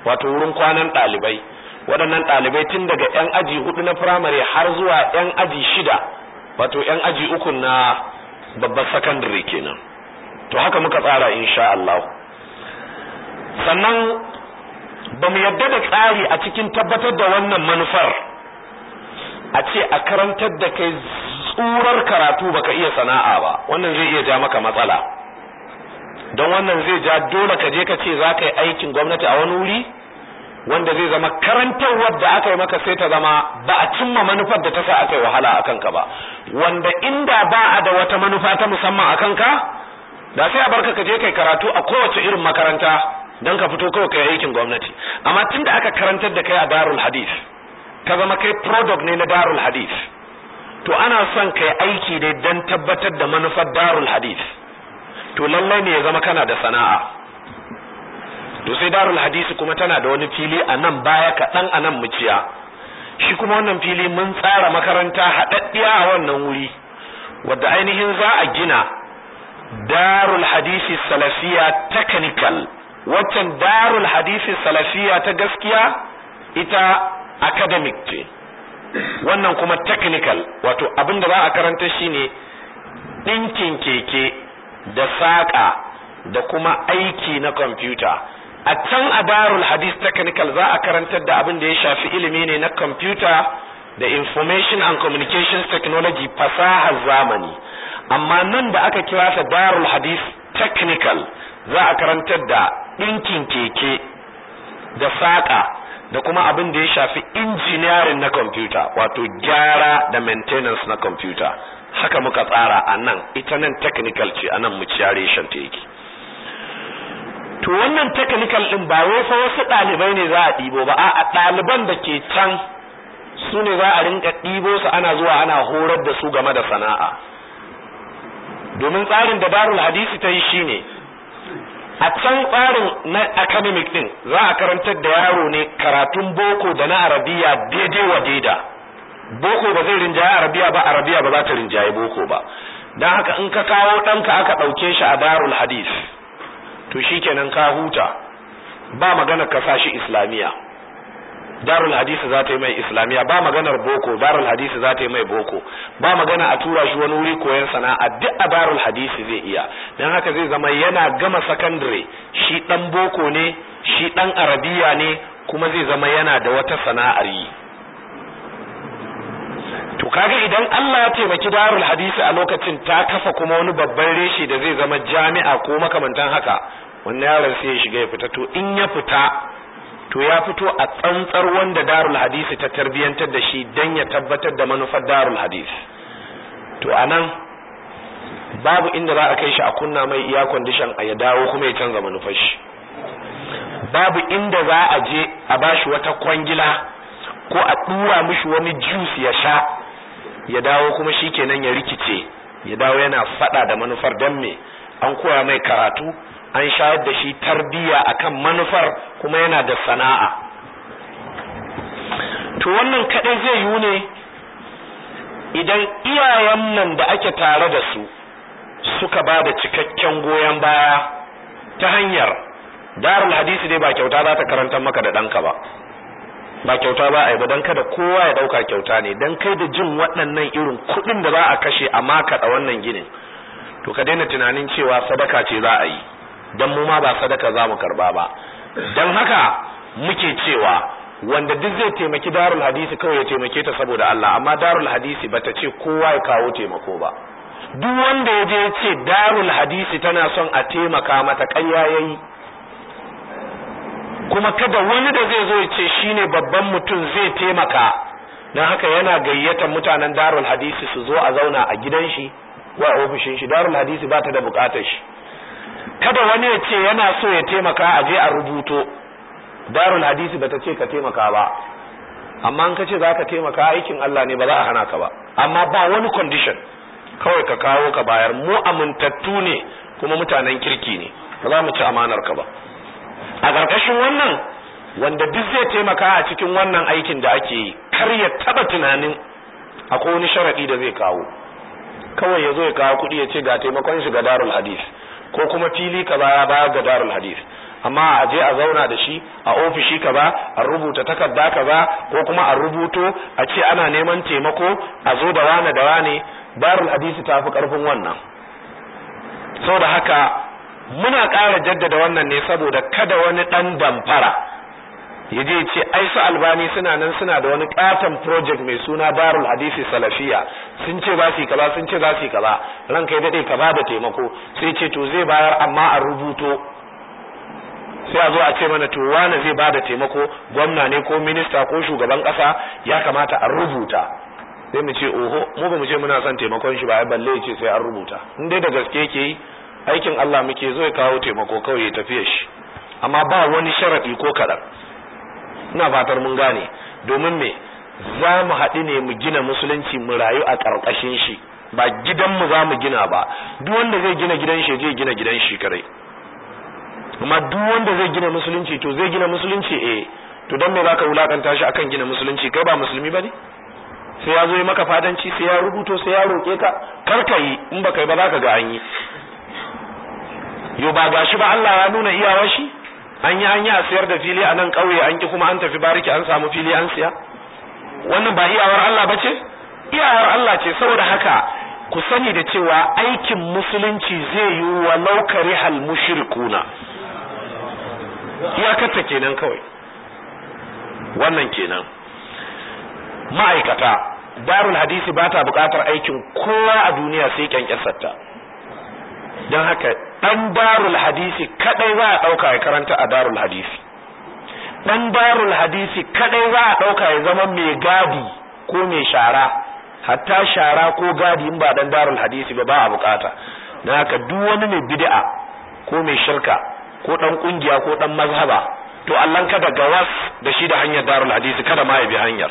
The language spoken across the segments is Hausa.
wato wurin kwanan ɗalibai waɗannan ɗalibai tun daga 'yan aji hudu na firamare har zuwa 'yan aji shida wato 'yan aji uku na babbar sakandare kenan to haka muka tsara insha Allah sannan ba mu yadda da tsari a cikin tabbatar da wannan manufar a ce a karantar da kai tsurar karatu baka iya sana'a ba wannan zai iya ja maka matsala don wannan zai ja dole ka je ka ce za ka yi aikin gwamnati a wani wuri wanda zai zama karantarwar da aka yi maka sai ta zama ba a cimma manufar da ta sa aka yi wahala a kanka ba wanda inda ba a da wata manufa ta musamman a kanka da sai a barka ka je kai karatu a kowace irin makaranta don ka fito kawai kai aikin gwamnati amma tunda aka karantar da kai a darul hadith ka zama kai product ne na darul hadith to ana son kai aiki ne don tabbatar da manufar darul hadith to lallai ne ya zama kana da sana'a to sai darul hadisi kuma tana da wani fili a nan baya kaɗan a nan muciya shi kuma wannan fili mun tsara makaranta haɗaɗɗiya a wannan wuri wadda ainihin za a gina darul hadisi salafiya technical waccan darul hadisi salafiya ta gaskiya ita academic ce wannan kuma technical wato abin da za a karanta shine ɗinkin keke da saƙa da kuma aiki na kwamfuta a can a darul hadis technical za a karantar da abin da ya shafi ilimi ne na kwamfuta da information and communications technology fasahar zamani amma nan da aka kira ta darul hadis technical za a karantar da ɗinkin keke da saƙa da kuma abin da ya shafi engineering na kwamfuta wato gyara da maintenance na kwamfuta haka muka tsara a nan ita nan technical ce a nan mu ciyare shan ta yake to wannan technical din ba wai fa wasu ɗalibai ne za a ɗibo ba a ɗaliban da ke can su ne za a rinka ɗibo su ana zuwa ana horar da su game da sana'a domin tsarin da darul hadisi ta yi shine a can tsarin na academic din za a karantar da yaro ne karatun boko da na arabiya daidai wa daida boko ba zai rinjaye arabiya ba arabiya ba za ta rinjaye boko ba don haka in ka kawo ɗanka aka ɗauke shi a darul hadis to shikenan ka huta ba magana ka sashi islamiya darul hadisi za ta yi mai islamiya ba maganar boko darul hadisi za ta yi mai boko ba magana a tura shi wani wuri koyon sana'a duk a darul hadisi zai iya don haka zai zama yana gama sakandare shi dan boko ne shi dan arabiya ne kuma zai zama yana da wata sana'ar yi to kaga idan Allah ya taimaki darul hadisi a lokacin ta kafa kuma wani babban reshe da zai zama jami'a ko makamantan haka wannan yaron sai ya shiga ya fita to in ya fita to ya fito a tsantsar wanda darul hadisi ta tarbiyantar da shi dan ya tabbatar da manufar darul hadisi to anan babu inda za a kai shi a kunna mai iya condition a ya dawo kuma ya canza manufar shi babu inda za a je a bashi wata kwangila ko a dura mishi wani juice ya sha ya dawo kuma shikenan ya rikice ya dawo yana fada da manufar dan me an koya mai karatu an shayar da shi tarbiya akan manufar kuma yana da sana'a to wannan kadai zai yi ne idan iyayen nan da ake tare da su suka ba da cikakken goyon baya ta hanyar darul hadisi dai ba kyauta za ta karantar maka da ɗanka ba ba kyauta ba a yi ba don kada kowa ya ɗauka kyauta ne don kai da jin waɗannan irin kuɗin da za a kashe a makaɗa wannan ginin to ka daina tunanin cewa sadaka ce za a yi don mu ma ba sadaka za mu karba ba don haka muke cewa wanda duk zai taimaki darul hadisi kawai ya taimake ta saboda Allah amma darul hadisi bata ce kowa ya kawo taimako ba duk wanda ya je ce darul hadisi tana son a taimaka mata ƙarya yayi kuma kada wani da zai zo ya ce shine babban mutum zai taimaka don haka yana gayyatar mutanen darul hadisi su zo a zauna a gidan shi ko a ofishin shi darul hadisi ba ta da bukatar shi kada wani ya ce yana so ya taimaka a je a rubuto darul hadisi bata ce ka taimaka ba amma an ka ce za ka taimaka aikin Allah ne ba za a hana ka ba amma ba wani condition kawai ka kawo ka bayar mu amintattu ne kuma mutanen kirki ne ba za mu ci amanar ka ba a ƙarƙashin wannan wanda duk zai taimaka a cikin wannan aikin da ake yi kar ya taba tunanin akwai wani sharadi da zai kawo kawai ya zo ya kawo kuɗi ya ce ga taimakon shi ga darul hadis ko kuma fili ka baya baya ga darul hadis amma a je a zauna da shi a ofishi kaza a rubuta takarda kaza ko kuma a rubuto a ce ana neman taimako a zo da wane da wane darul hadisi ta fi karfin wannan saboda haka muna ƙara jaddada wannan ne saboda kada wani ɗan damfara ya je ce ai su albani suna nan suna da wani katon project mai suna darul hadisi salafiya sun ce za su yi kaza sun ce za su yi kaza ran kai daɗe ka ba da taimako sai ce to zai bayar amma a rubuto sai a zo a ce mana to wani zai ba da taimako gwamna ne ko minista ko shugaban ƙasa ya kamata a rubuta sai mu ce oho mu ba mu ce muna son taimakon shi ba ai balle ya ce sai an rubuta in dai da gaske yake yi aikin Allah muke zo ya kawo taimako kawai ya tafiya shi amma ba wani sharadi ko kaɗan ina fatar mun gane domin me za mu haɗu ne mu gina musulunci mu rayu a ƙarƙashin shi ba gidanmu za mu gina ba duk wanda zai gina gidan shi zai gina gidan shi kare amma duk wanda zai gina musulunci to zai gina musulunci eh to don me za ka wulakanta shi akan gina musulunci kai ba musulmi ba ne sai ya zo yi maka fadanci sai ya rubuto sai ya roƙe ka kar ka yi in ba kai ba za ka ga an yi yo ba gashi ba Allah ya nuna iyawar shi an yi hanya a sayar da fili a nan ƙauye an ki kuma an tafi bariki an samu fili an siya wannan ba iyawar Allah ba ce iyawar Allah ce saboda haka ku sani da cewa aikin musulunci zai yi wa laukari hal mushrikuna iyakarta kenan kawai wannan kenan ma'aikata darul hadisi ba ta buƙatar aikin kowa a duniya sai kyankyasarta don haka dan darul hadisi kadai za a dauka ya karanta a darul hadisi dan darul hadisi kadai za a dauka ya zama mai gadi ko mai shara hatta shara ko gadi in ba dan darul hadisi ba ba a bukata dan haka duk wani mai bid'a ko mai shirka ko dan kungiya ko dan mazhaba to Allah kada gawas da shi da hanyar darul hadisi kada ma ya bi hanyar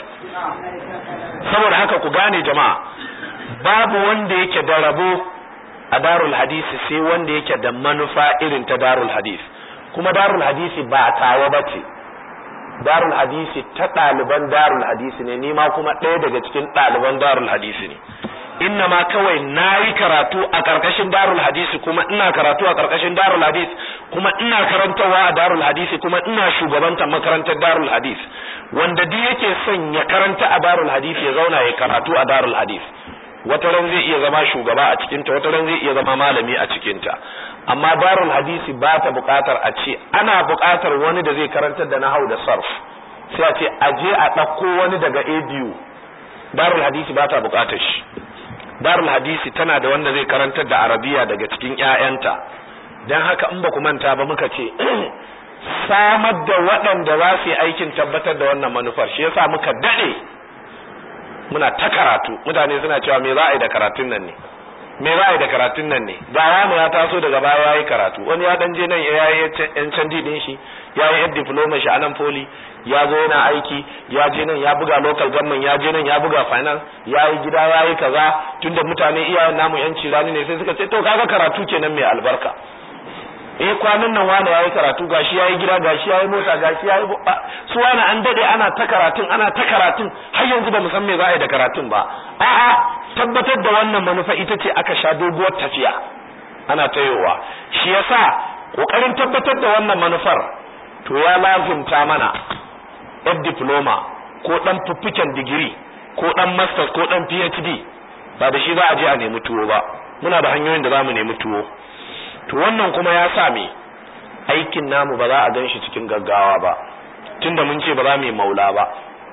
saboda haka ku gane jama'a babu wanda yake da rabo a darul hadisi sai wanda yake da manufa irin ta darul hadisi kuma darul hadisi ba tawa bace darul hadisi ta ɗaliban darul hadisi ne ni ma kuma ɗaya daga cikin ɗaliban darul hadisi ne inna ma kawai na yi karatu a ƙarƙashin darul hadisi kuma ina karatu a ƙarƙashin darul hadis kuma ina karantarwa a darul hadisi kuma ina shugabantar makarantar darul hadis wanda duk yake son ya karanta a darul hadisi ya zauna ya karatu a darul hadis wata ran zai iya zama shugaba a cikinta wata ran zai iya zama malami a cikinta amma darul hadisi ba ta buƙatar a ce ana buƙatar wani da zai karantar da nahau da sarf sai a ce a je a ɗauko wani daga abu darul hadisi ba ta buƙatar shi darul hadisi tana da wanda zai karantar da arabiya daga cikin ƴaƴanta dan haka in ba ku manta ba muka ce samar da waɗanda za su yi aikin tabbatar da wannan manufar shi yasa muka daɗe muna ta karatu mutane suna cewa me za a yi da karatun nan ne me za a yi da karatun nan ne ga wani ya taso daga baya ya yi karatu wani ya dan je nan ya yi yan candi din shi ya yi yan diploma shi a nan poli ya zo yana aiki ya je nan ya buga local government ya je nan ya buga finance ya yi gida ya yi kaza tunda mutane iyayen namu yan cirani ne sai suka ce to kaga karatu kenan mai albarka eh kwanan nan wani yayi karatu gashi yayi gida gashi yayi mota gashi yayi su wani an dade ana ta karatun ana ta karatun har yanzu ba mu san me za a yi da karatun ba a'a tabbatar da wannan manufa ita ce aka sha doguwar tafiya ana tayowa shi yasa kokarin tabbatar da wannan manufar to ya lazumta mana ɗan diploma ko ɗan fuffuken digiri ko ɗan masters ko ɗan phd ba da shi za a je a nemi tuwo ba muna da hanyoyin da za mu nemi tuwo to wannan kuma ya sa me aikin namu ba za a gan shi cikin gaggawa ba tunda mun ce ba za mu yi maula ba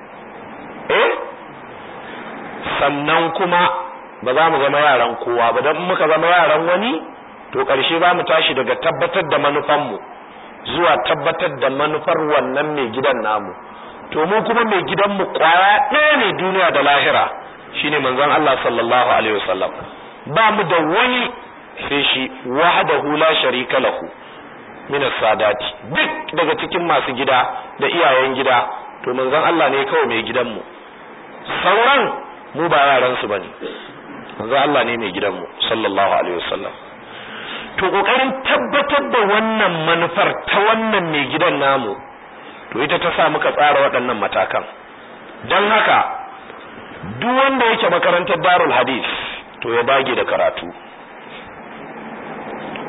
eh sannan kuma ba za mu zama yaran kowa ba don muka zama yaran wani to ƙarshe za mu tashi daga tabbatar da manufanmu zuwa tabbatar da manufar wannan mai gidan namu to mu kuma mai gidanmu kwaya ɗaya ne duniya da lahira shine manzon Allah sallallahu alaihi wasallam ba mu da wani sai shi wahdahu la sharika lahu min sadati duk daga cikin masu gida da iyayen gida to manzon Allah ne kawai mai gidanmu sauran mu ba yaran su bane manzon Allah ne mai gidanmu sallallahu alaihi wasallam to kokarin tabbatar da wannan manufar ta wannan mai gidan namu to ita ta sa muka tsara waɗannan matakan don haka duk wanda yake makarantar darul hadis to ya dage da karatu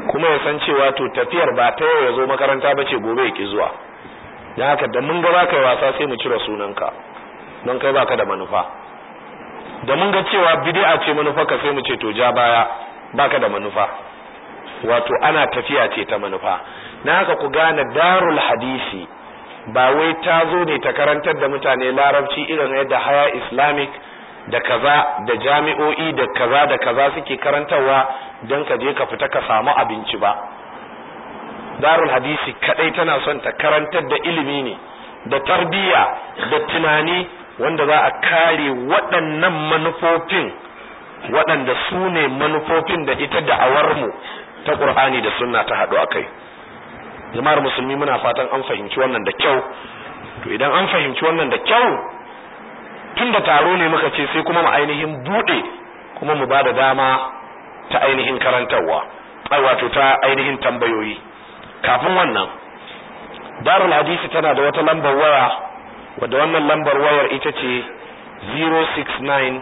kuma ya san cewa to tafiyar ba ta yau ya zo makaranta ba ce gobe ya ki zuwa don haka da mun ga za ka yi wasa sai mu cire sunanka don kai baka da manufa da mun ga cewa bid'a ce manufarka sai mu ce to ja baya baka da manufa wato ana tafiya ce ta manufa na haka ku gane darul hadisi ba wai ta zo ne ta karantar da mutane larabci irin yadda haya islamic da kaza da jami'o'i da kaza da kaza suke karantarwa don ka je ka fita ka samu abinci ba darul hadisi kadai tana son ta karantar da ilimi ne da tarbiyya da tunani wanda za a kare waɗannan manufofin waɗanda su ne manufofin da ita da'awarmu ta ƙur'ani da sunna ta haɗu a kai jama'ar musulmi muna fatan an fahimci wannan da kyau to idan an fahimci wannan da kyau tun da taro ne muka ce sai kuma mu ainihin buɗe kuma mu ba da dama ta ainihin karantarwa ai wato ta ainihin tambayoyi kafin wannan darul hadisi tana da wata lambar waya wadda wannan lambar wayar ita ce 069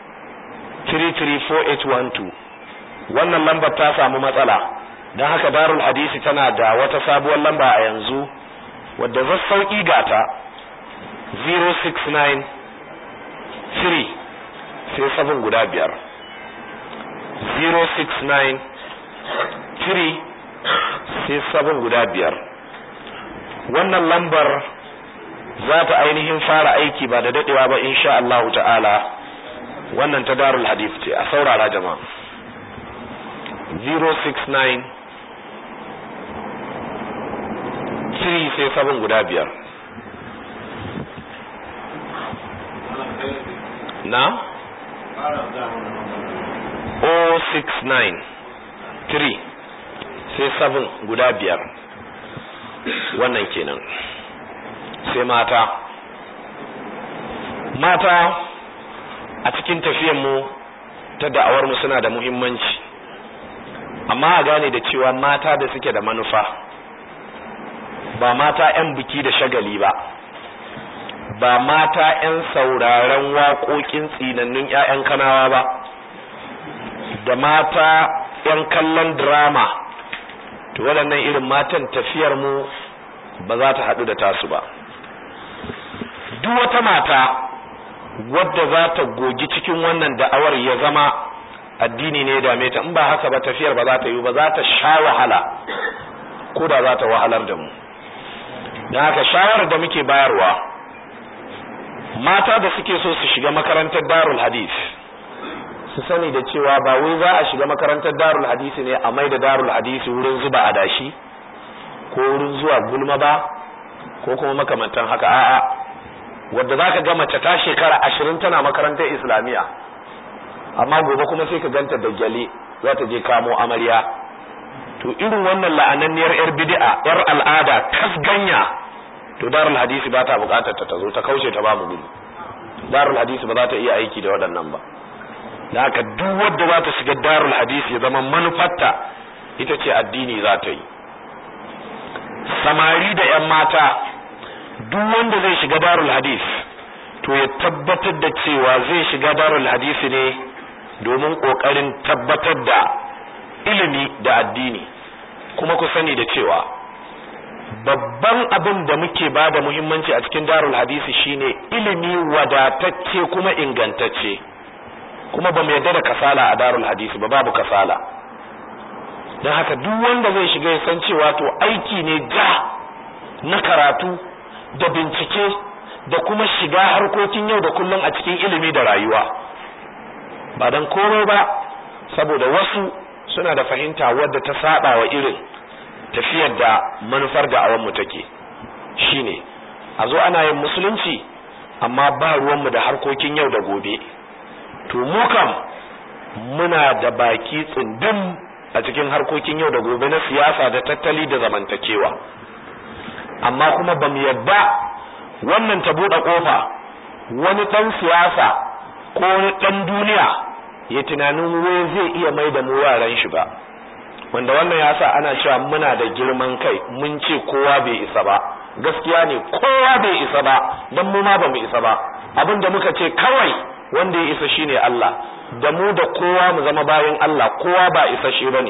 334812 wannan lambar ta samu matsala don haka darul hadisi tana da wata sabuwar lamba a yanzu wadda za sauki gata 069 3 sai sabon guda biyar 069 3 sai sabon guda biyar wannan lambar za ta ainihin fara aiki ba da dadewa ba insha Allah ta'ala wannan ta darul hadith ce a saurara jama'a 069 3 sai sabon guda biyar na 069 3 sai sabon guda biyar wannan kenan sai mata mata a cikin mu ta da'awarmu suna da muhimmanci amma a gane da cewa mata da suke da manufa ba mata 'yan biki da shagali ba ba mata 'yan sauraren waƙoƙin tsinannun 'ya'yan kanawa ba da mata 'yan kallon drama to waɗannan irin matan tafiyar mu ba za ta haɗu da tasu ba duk wata mata wadda za ta gogi cikin wannan da'awar ya zama addini ne dame ta in ba haka ba tafiyar ba za ta yi ba za ta sha wahala ko da za ta wahalar da mu don haka shawarar da muke bayarwa mata da suke so su shiga makarantar darul hadis su sani da cewa ba wai za a shiga makarantar darul hadisi ne a mai da darul hadisi wurin zuba adashi ko wurin zuwa gulma ba ko kuma makamantan haka a'a wadda za ka ga mace ta shekara ashirin tana makarantar islamiyya amma gobe kuma sai ka ganta da gyale za ta je kamo amarya to irin wannan la'ananniyar yar bid'a yar al'ada kasganya to darul hadisi ba ta bukatar ta zo ta kauce ta ba mu gudu darul hadisi ba za ta iya aiki da waɗannan ba da haka duk wadda za ta shiga darul hadisi ya zama manufarta ita ce addini za ta yi samari da yan mata duk wanda zai shiga darul hadis to ya tabbatar da cewa zai shiga darul hadisi ne domin kokarin tabbatar da ilimi da addini kuma ku sani da cewa babban abin da muke ba da muhimmanci a cikin darul hadisi shine ilimi wadatacce kuma ingantacce kuma ba mu yarda da kasala a darul hadisi ba babu kasala don haka duk wanda zai shiga ya san cewa to aiki ne ja na karatu da bincike da kuma shiga harkokin yau da kullum a cikin ilimi da rayuwa ba don komai ba saboda wasu suna da fahimta wadda ta saba wa irin tafiyar da manufar da awanmu take shine a zo ana yin musulunci amma ba ruwanmu da harkokin yau da gobe to mu kam muna da baki tsindin a cikin harkokin yau da gobe na siyasa da tattali da zamantakewa amma kuma ba mu yadda wannan ta buɗe ƙofa wani ɗan siyasa ko wani ɗan duniya ya tunanin wai zai iya mai da mu yaran shi ba wanda wannan ya sa ana cewa muna da girman kai mun ce kowa bai isa ba gaskiya ne kowa bai isa ba don mu ma ba mu isa ba abin da muka ce kawai wanda ya isa shine Allah da mu da kowa mu zama bayan Allah kowa ba isa shi bane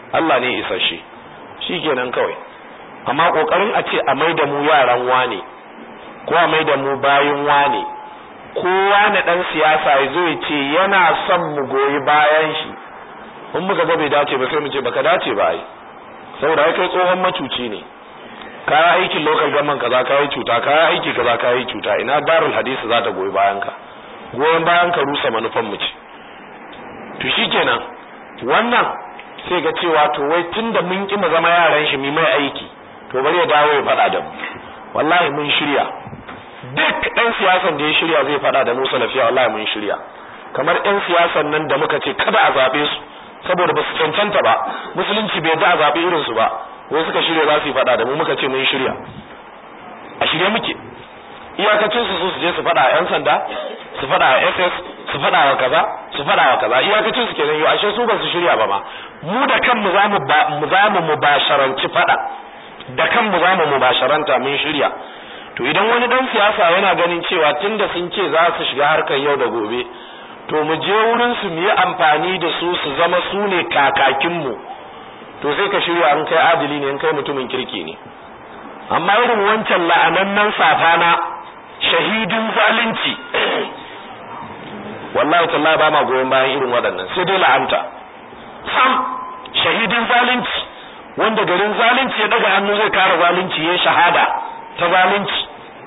Allah ne isasshe shikenan kawai amma kokarin a ce a maida mu yaran wane ko a maida mu bayin wane kowa na dan siyasa ya zo ya ce yana son mu goyi bayan shi in muka ga bai dace ba sai mu ce baka dace ba ai saboda ai kai tsohon macuci ne kaya aikin local government kaza kayi cuta kaya aiki kaza kayi cuta ina darul hadisi za ta goyi bayan ka goyon bayan ka rusa manufan mu ce to shikenan wannan sai ga cewa to wai tunda mun ki mu zama yaran shi mu mai aiki to bari ya dawo ya fada da mu wallahi mun shirya duk ɗan siyasan da ya shirya zai fada da mu salafiya wallahi mun shirya kamar ɗan siyasan nan da muka ce kada a zabe su saboda ba su cancanta ba musulunci bai da a zabe irin su ba ko suka shirya za su yi fada da mu muka ce mun shirya a shirye muke iyakacin su su je su fada a yan sanda su fada a SS su fada wa kaza su fada wa kaza iyakacin su kenan yau ashe su ba su shirya ba ma mu da kanmu za mu za mu mubasharanci fada da kanmu za mu mubasharanta mun shirya to idan wani dan siyasa yana ganin cewa tunda sun ce za su shiga harkar yau da gobe to mu je wurin su mu yi amfani da su su zama su ne kakakin mu to sai ka shirya an kai adili ne in kai mutumin kirki ne amma irin wancan la'anannan safana shahidin zalunci wallahi tallahi ba ma goyon bayan irin waɗannan sai dai la'anta sam shahidin zalunci wanda garin zalunci ya daga hannu zai kare zalunci ya shahada ta zalunci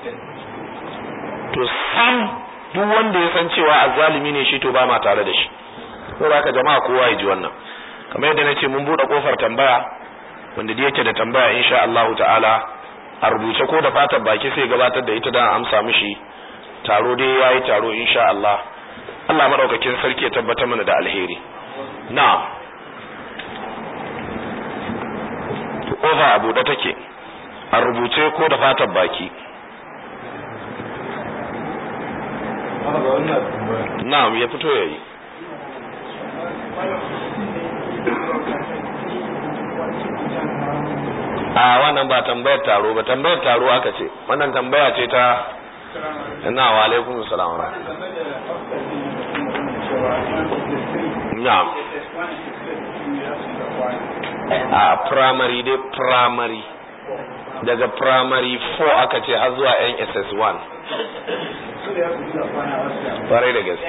to sam duk wanda ya san cewa azzalimi ne shi to ba ma tare da shi saboda haka jama'a kowa ya ji wannan kamar yadda nace mun bude kofar tambaya wanda da yake da tambaya insha Allah ta'ala a rubuce ko da fatan baki sai gabatar da ita dan amsa mishi taro dai yayi taro insha Allah Allah madaukakin sarki ya tabbata mana da alheri na'am kofa a buɗe take a rubuce ko da fatan baki na'am ya fito yayi a wannan ba tambayar taro ba tambayar taro aka ce wannan tambaya ce ta ina wa alaikum salam wa na'am a primary dai primary daga primary 4 aka ce har zuwa NSS1 kwarai da gaske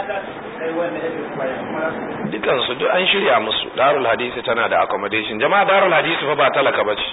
dukansu duk an shirya musu darul hadisi tana da accommodation jama'a darul hadisi fa ba talaka bace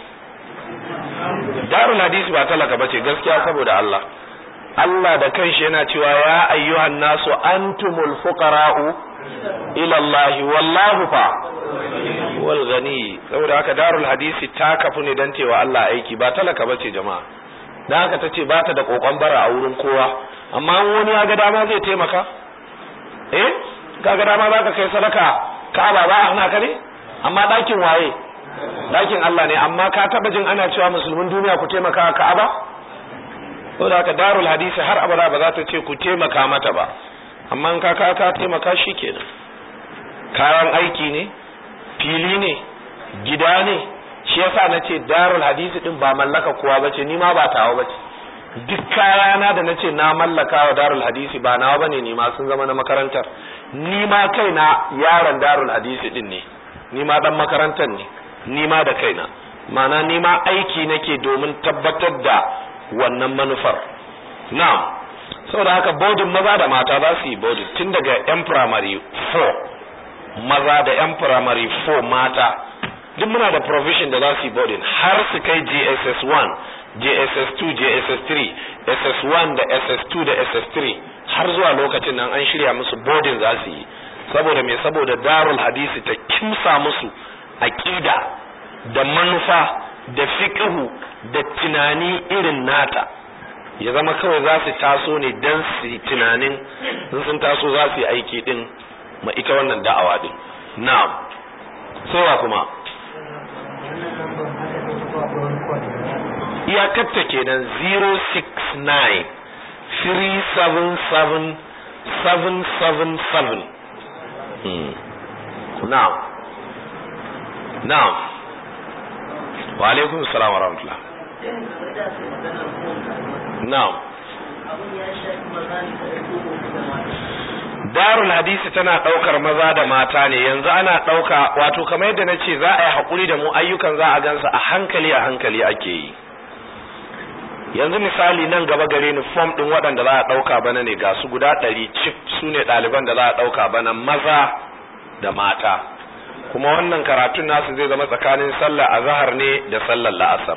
darul hadisi ba talaka bace gaskiya saboda Allah Allah da kanshi yana cewa ya ayyuhan nasu antumul fuqara'u ila Allah wallahu fa wal ghani saboda haka darul hadisi ta kafu ne dan cewa Allah aiki ba talaka bace jama'a dan haka tace ba ta da kokon bara a wurin kowa amma wani ya ga dama zai taimaka eh ka ga dama zaka kai sadaka Ka'aba ba ana ka ne amma dakin waye dakin Allah ne amma ka taba jin ana cewa musulmin duniya ku taimaka Ka'aba saboda haka darul hadisi har abada ba za ta ce ku taimaka mata ba amma in ka ka ka taimaka shikenan kayan aiki ne fili ne gida ne shi yasa nace darul hadisi din ba mallaka kowa bace ni ma ba tawa bace duk kayana da nace na mallaka wa darul hadisi ba nawa bane ni ma sun zama na makarantar ni ma kaina yaron darul hadisi din ne ni ma dan makarantar ne ni ma da kaina ma'ana ni ma aiki nake domin tabbatar da wannan manufar na'am saboda haka bodin maza da mata za su yi bodin tun daga yan primary 4 maza da yan primary 4 mata duk muna da provision da za su yi boarding har su kai JSS 1 JSS 2 JSS 3 SS1 da SS2 da SS3 har zuwa lokacin nan an shirya musu boarding za su yi saboda me saboda darul hadisi ta kimsa musu aqida da manufa da fiqhu da tunani irin nata ya zama kawai za su taso ne dan su tunanin sun taso za su yi aiki din ma ita wannan da'awa din na'am sai wa kuma iyakarta kenan 069 377 777 hmm. na'am na'am wa alaikum salam wa rahmatullah na'am darul hadisi tana ɗaukar maza da mata ne yanzu ana ɗauka wato kamar yadda na ce za a yi haƙuri da mu ayyukan za a gansa a hankali a hankali ake yi yanzu misali nan gaba gare ni fom ɗin waɗanda za a ɗauka bana ne ga su guda ɗari cif su ne ɗaliban da za a ɗauka bana maza da mata kuma wannan karatun nasu zai zama tsakanin sallar azahar ne da sallar la'asar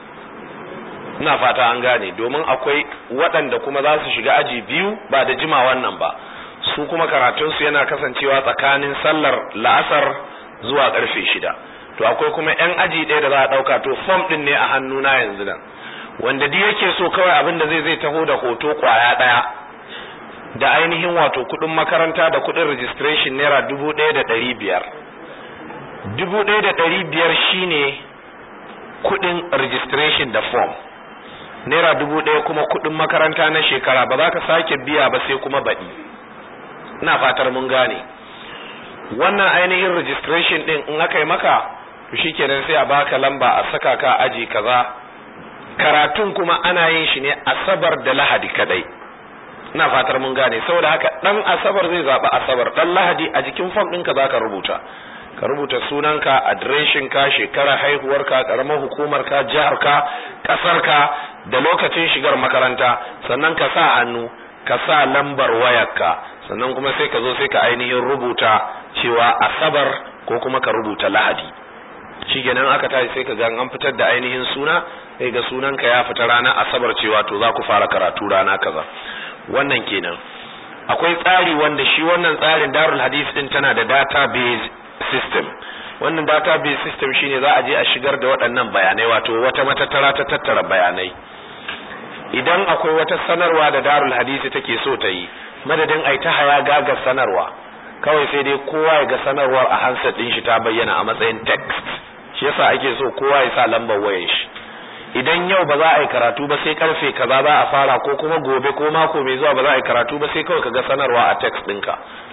ina fata an gane domin akwai waɗanda kuma za su shiga aji biyu ba da jima wannan ba su kuma karatunsu yana kasancewa tsakanin sallar la'asar zuwa karfe shida to akwai kuma yan aji ɗaya da za a ɗauka to fom ɗin ne a hannuna yanzu nan wanda duk yake so kawai abin da zai zai taho da hoto kwaya ɗaya da ainihin wato kuɗin makaranta da kuɗin registration naira dubu ɗaya da ɗari biyar dubu ɗaya da ɗari biyar shine kuɗin registration da form naira dubu ɗaya kuma kuɗin makaranta na shekara ba za ka sake biya ba sai kuma baɗi ina fatar mun gane wannan ainihin registration din in aka yi maka to shikenan sai a baka lamba a saka ka aji kaza karatun kuma ana yin shi ne asabar da lahadi kadai ina fatar mun gane saboda haka dan asabar zai zaba asabar dan lahadi a jikin form ɗinka zaka rubuta ka rubuta sunanka adireshin ka shekara haihuwarka karamar hukumar ka jihar ka kasar ka da lokacin shigar makaranta sannan ka sa hannu ka sa lambar wayarka sannan kuma sai ka zo sai ka ainihin rubuta cewa asabar ko kuma ka rubuta lahadi shi kenan aka tashi sai ka ga an fitar da ainihin suna sai ga sunanka ya fita ranar asabar cewa to za ku fara karatu rana kaza wannan kenan akwai tsari wanda shi wannan tsarin darul hadith din tana da database system wannan database system shine za a je a shigar da waɗannan bayanai wato wata matattara ta tattara bayanai idan akwai wata sanarwa da darul hadisi take so ta yi madadin ai ta haya gaga sanarwa kawai sai dai kowa ya ga sanarwar a handset din shi ta bayyana a matsayin text shi yasa ake so kowa ya sa lambar wayar shi idan yau ba za a yi karatu ba sai karfe kaza za a fara ko kuma gobe ko mako mai zuwa ba za a yi karatu ba sai kawai ka ga sanarwa a text ɗinka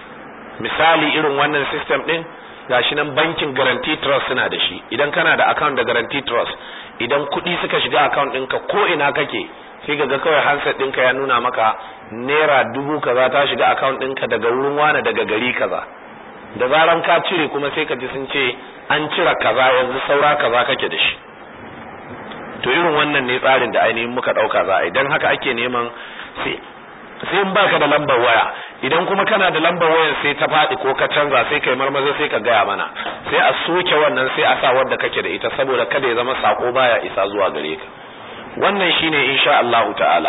misali irin wannan system ɗin gashi nan bankin guarantee trust suna da shi idan kana da account da guarantee trust idan kuɗi suka shiga account ɗinka ko ina kake sai ga kawai handset ɗinka ya nuna maka naira dubu kaza ta shiga account ɗinka daga wurin wane daga gari kaza da zaran ka cire kuma sai ka ji sun ce an cire kaza yanzu saura kaza kake da shi to irin wannan ne tsarin da ainihin muka ɗauka za a idan haka ake neman sai sai in baka da lambar waya idan kuma kana da lambar wayar sai ta faɗi ko ka canza sai kai marmaza sai ka gaya mana sai a soke wannan sai a sa wadda kake da ita saboda kada ya zama sako baya isa zuwa gare ka wannan shine insha Allahu ta'ala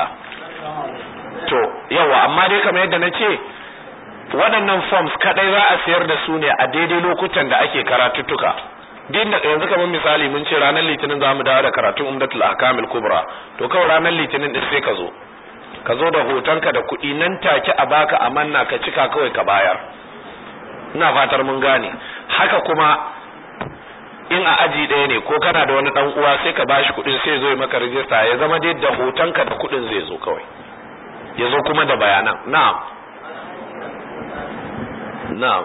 to yawa amma dai kamar yadda na ce waɗannan forms kadai za a sayar da su ne a daidai lokutan da ake karatuttuka din da yanzu kamar misali mun ce ranar litinin za mu dawo da karatun umdatul ahkamil kubra to kawai ranar litinin din sai ka zo ka zo da hotonka da kuɗi nan take a baka amanna ka cika kawai ka bayar ina fatar mun gane haka kuma in a aji ɗaya ne ko kana da wani ɗan uwa sai ka bashi kuɗin sai zo maka rijista ya zama dai da hotonka da kuɗin zai zo kawai ya zo kuma da bayanan na'am na'am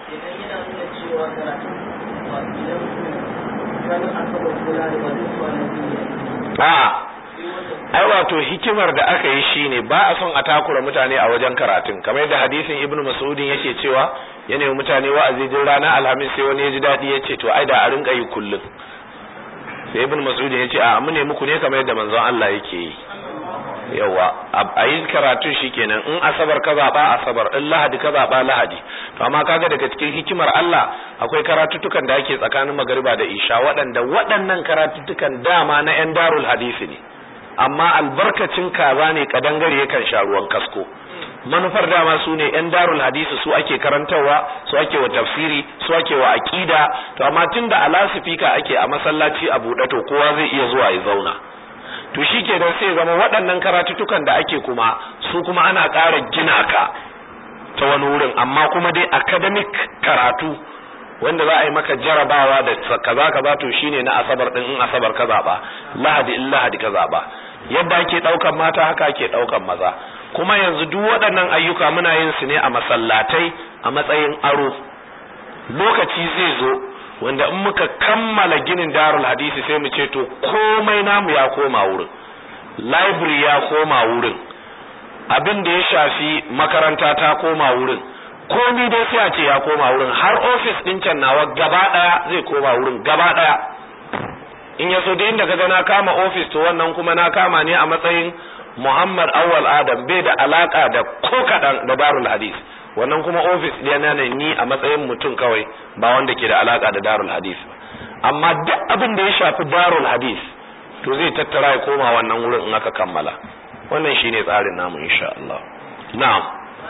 a'a ai wato hikimar da aka yi shine ba a son a takura mutane a wajen karatun kamar yadda hadisin ibnu mas'udin yake cewa ya nemi mutane wa'azi din rana alhamis sai wani ya ji daɗi ya ce to ai da a rinka yi kullum sai ibnu mas'udin ya ce a mu ne muku ne kamar yadda manzon Allah yake yi yawa a yi karatu shikenan in asabar ka zaba asabar in lahadi ka zaba lahadi to amma kaga daga cikin hikimar Allah akwai karatutukan da ake tsakanin magariba da isha waɗanda waɗannan karatutukan dama na yan darul hadisi ne amma albarkacin kaza ne kadangare yakan sha ruwan kasko manufar dama su ne yan darul hadisi su ake karantarwa su ake wa tafsiri su ake wa aqida to amma tunda a lasifika ake a masallaci a buɗe to kowa zai iya zuwa ya zauna to shi ke sai zama waɗannan karatutukan da ake kuma su kuma ana ƙara gina ka ta wani wurin amma kuma dai academic karatu wanda za a yi maka jarabawa da kaza kaza to shine na asabar din in asabar ka zaba lahadi in lahadi ka zaba yadda ake daukan mata haka ake daukan maza kuma yanzu duk waɗannan ayyuka muna yin su ne a masallatai a matsayin aro lokaci zai zo wanda in muka kammala ginin darul hadisi sai mu ce to komai namu ya koma wurin library ya koma wurin abin da ya shafi makaranta ta koma wurin komi dai sai a ce ya koma wurin har ofis din can nawa gaba daya zai koma wurin gaba daya in ya so da inda kaga na kama ofis to wannan kuma na kama ne a matsayin Muhammad Awwal Adam bai da alaka da ko kadan da Darul Hadis wannan kuma ofis ɗina ne ni a matsayin mutum kawai ba wanda ke da alaka da Darul Hadis amma duk abin da ya shafi Darul Hadis to zai tattara ya koma wannan wurin in aka kammala wannan shine tsarin namu insha Allah na'am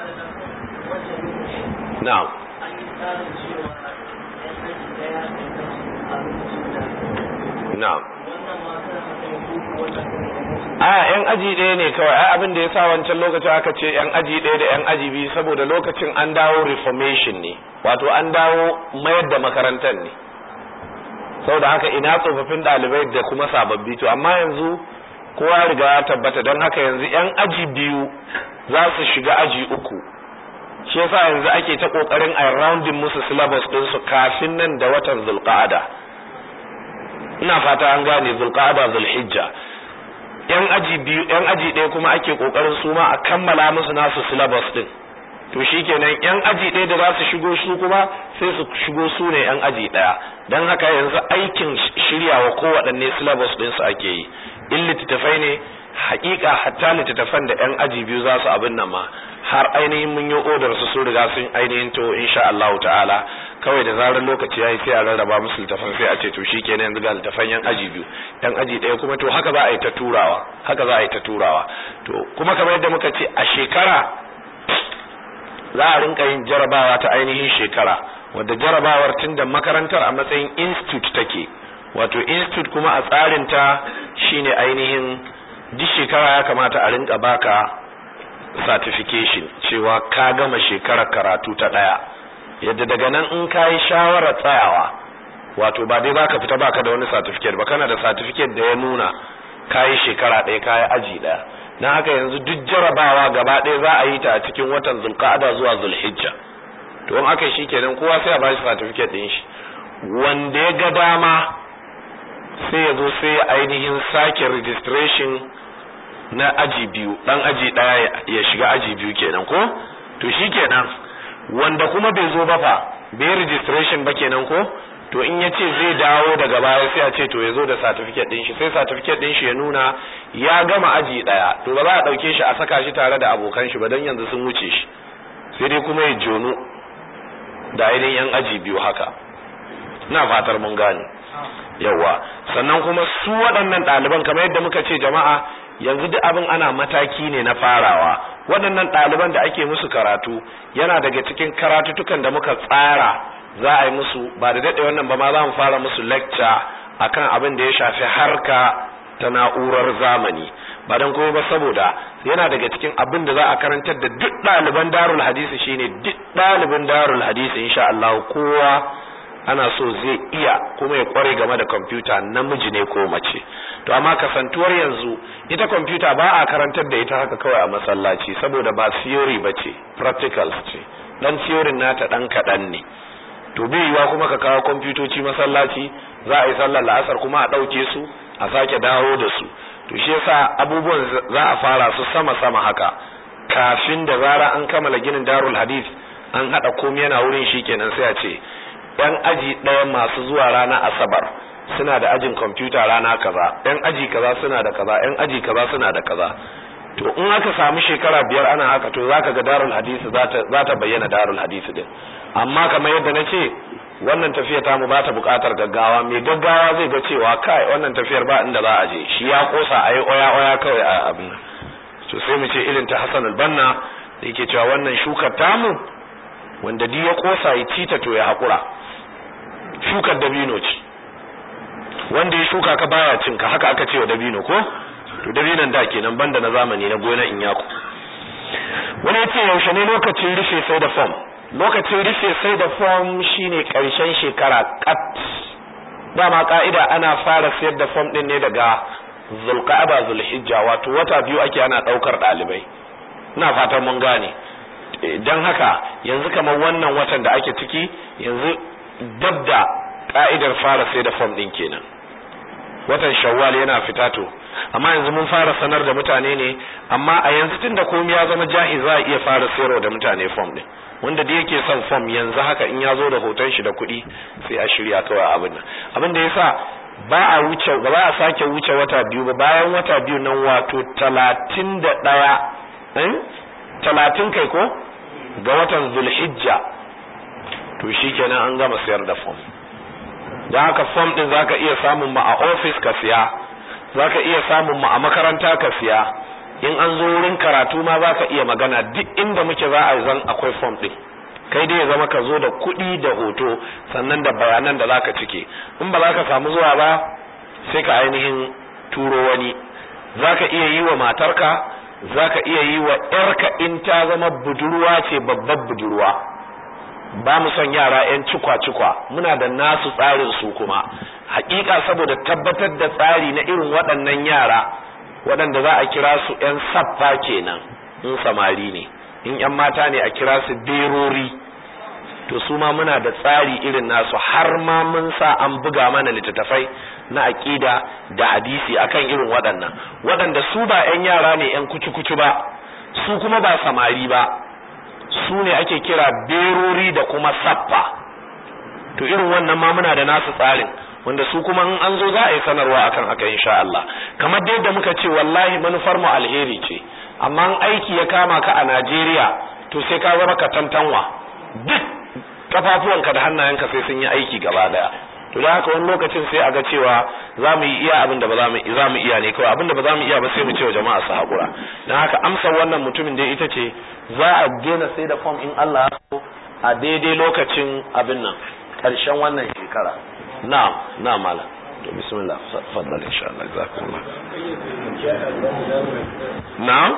na'am na'am a yan aji ɗaya ne kawai ai abin da ya sa wancan lokacin aka ce yan aji ɗaya da yan aji biyu saboda lokacin an dawo reformation ne wato an dawo mayar da makarantar ne saboda haka ina tsofaffin ɗalibai da kuma sababbi to amma yanzu kowa riga ya tabbata don haka yanzu yan aji biyu za su shiga aji uku shi yasa yanzu ake ta kokarin a rounding musu syllabus din su kafin nan da watan zulqa'ada ina fata an gane zulqa'ada zulhijja yan aji biyu yan aji ɗaya kuma ake kokarin su ma a kammala musu nasu syllabus din to shikenan yan aji ɗaya da za su shigo su kuma sai su shigo su ne yan aji ɗaya don haka yanzu aikin shiryawa kowaɗanne syllabus din su ake yi in littattafai ne hakika hatta littattafan da yan aji biyu za su abin nan ma har ainihin mun yi odar su sun riga sun ainihin to insha Allah ta'ala kawai da zarar lokaci yayi sai a rarraba musu littafan sai a ce to shikenan yanzu ga littafan yan aji biyu yan aji ɗaya kuma to haka za a yi ta turawa haka za a yi ta turawa to kuma kamar yadda muka ce a shekara za a rinka yin jarabawa ta ainihin shekara wadda jarabawar tun da makarantar a matsayin institute take wato institute kuma a tsarin ta shine ainihin duk shekara ya kamata a rinka baka certification cewa ka gama shekarar karatu ta daya yadda daga nan in ka yi shawarar tsayawa wato ba dai baka fita baka da wani certificate ba kana da certificate da ya nuna ka yi shekara ɗaya ka yi aji ɗaya na haka yanzu duk jarabawa gaba ɗaya za a yi ta a cikin watan zulqa'ada zuwa zulhijja to in aka yi shi kenan kowa sai a ba shi certificate ɗin shi wanda ya ga dama sai ya zo sai ainihin sake registration na aji biyu dan aji daya ya shiga aji biyu kenan ko to shikenan wanda kuma bai zo ba fa bai registration ba kenan ko to in ya ce zai dawo daga baya sai a ce to ya zo da certificate din shi sai certificate din shi ya nuna ya gama aji daya to ba za a dauke shi a saka shi tare da abokan shi ba dan yanzu sun wuce shi sai dai kuma ya jono da ainihin yan aji biyu haka ina fatar mun gane yawa sannan kuma su waɗannan ɗaliban kamar yadda muka ce jama'a yanzu duk abin ana mataki ne na farawa waɗannan ɗaliban da ake musu karatu yana daga cikin karatutukan da muka tsara za a yi musu ba da daɗe wannan ba ma za mu fara musu lecture akan abin da ya shafi harka ta na'urar zamani ba don kuma ba saboda yana daga cikin abin da za a karantar da duk ɗaliban darul hadisi shine duk ɗalibin darul hadisi insha Allah kowa ana so zai iya kuma ya kware game da kwamfuta namiji ne ko mace to amma kasantuwar yanzu ita kwamfuta ba a karantar da ita haka kawai a masallaci saboda ba theory ba ce practicals ce dan theory nata dan kaɗan ne to bai yiwa kuma ka kawo kwamfutoci masallaci za a yi sallar la'asar kuma a ɗauke su a sake dawo da su to shi yasa abubuwan za a fara su sama sama haka kafin da zara an kammala ginin darul hadith an haɗa komai yana wurin shi kenan sai a ce yan aji ɗaya masu zuwa rana asabar suna da ajin kwamfuta rana kaza yan aji kaza suna da kaza yan aji kaza suna da kaza to in aka samu shekara biyar ana haka to zaka ga darul hadisi za ta bayyana darul hadisi din amma kamar yadda na ce wannan tafiya ta mu ba ta buƙatar gaggawa mai gaggawa zai ga cewa kai wannan tafiyar ba inda za a je shi ya kosa a yi oya oya kawai a abin to sai mu ce irin ta Hassan al-Banna da yake cewa wannan shukar tamu wanda duk ya kosa ya cita to ya haƙura shukar dabino ce wanda ya shuka ka baya cin ka haka aka ce wa dabino ko to dabinon da kenan banda na zamani na gona in yaku wani ya ce yaushe ne lokacin rufe sai da fom lokacin rufe sai da fom shine karshen shekara kat dama ka'ida ana fara sayar da fom din ne daga zulqa'aba zulhijja wato wata biyu ake ana daukar dalibai ina fatan mun gane dan haka yanzu kamar wannan watan da ake ciki yanzu dabda ka'idar fara sai da fom din kenan watan shawwal yana fita to amma yanzu mun fara sanar da mutane ne amma a yanzu tun da komai ya zama jahi za a iya fara sayarwa da mutane fom din wanda da yake son fom yanzu haka in ya zo da hoton shi da kuɗi sai a shirya kawai abin nan abin da yasa ba a wuce ba za a sake wuce wata biyu ba bayan wata biyu nan wato talatin da ɗaya talatin kai ko ga watan zulhijja to shikenan an gama sayar da fom don haka fom din zaka iya samun ma a ofis ka siya zaka iya samun ma a makaranta ka siya in an zo wurin karatu ma zaka iya magana duk inda muke za a zan akwai fom din kai dai ya zama ka zo da kuɗi da hoto sannan da bayanan da zaka cike in ba za ka samu zuwa ba sai ka ainihin turo wani zaka iya yi wa matarka zaka iya yi wa ƴarka in ta zama budurwa ce babbar budurwa ba mu son yara 'yan cikwa-cikwa muna da nasu tsarin su kuma hakika saboda tabbatar da tsari na irin waɗannan yara waɗanda za a kira su 'yan saffa kenan in samari ne in 'yan mata ne a kira su berori to su ma muna da tsari irin nasu har ma mun sa an buga mana littattafai na aƙida da hadisi akan irin waɗannan waɗanda su ba 'yan yara ne 'yan kucu-kucu ba su kuma ba samari ba su ne ake kira berori da kuma saffa to irin wannan ma muna da nasu tsarin wanda su kuma in an zo za a yi sanarwa akan haka insha Allah kamar da yadda muka ce wallahi manufar mu alheri ce amma in aiki ya kama ka a Najeriya to sai ka zama ka tantanwa duk kafafuwanka da hannayenka sai sun yi aiki gaba daya to da haka wani lokacin sai a ga cewa za mu yi iya abin da ba za mu iya ne kawai abin da ba za mu iya ba sai mu ce wa jama'a su haƙura don haka amsar wannan mutumin dai ita ce za a daina sai da fom in Allah so a daidai lokacin abin nan ƙarshen wannan shekara na'am na'am malam to bismillah faddal insha Allah jazakumullah na'am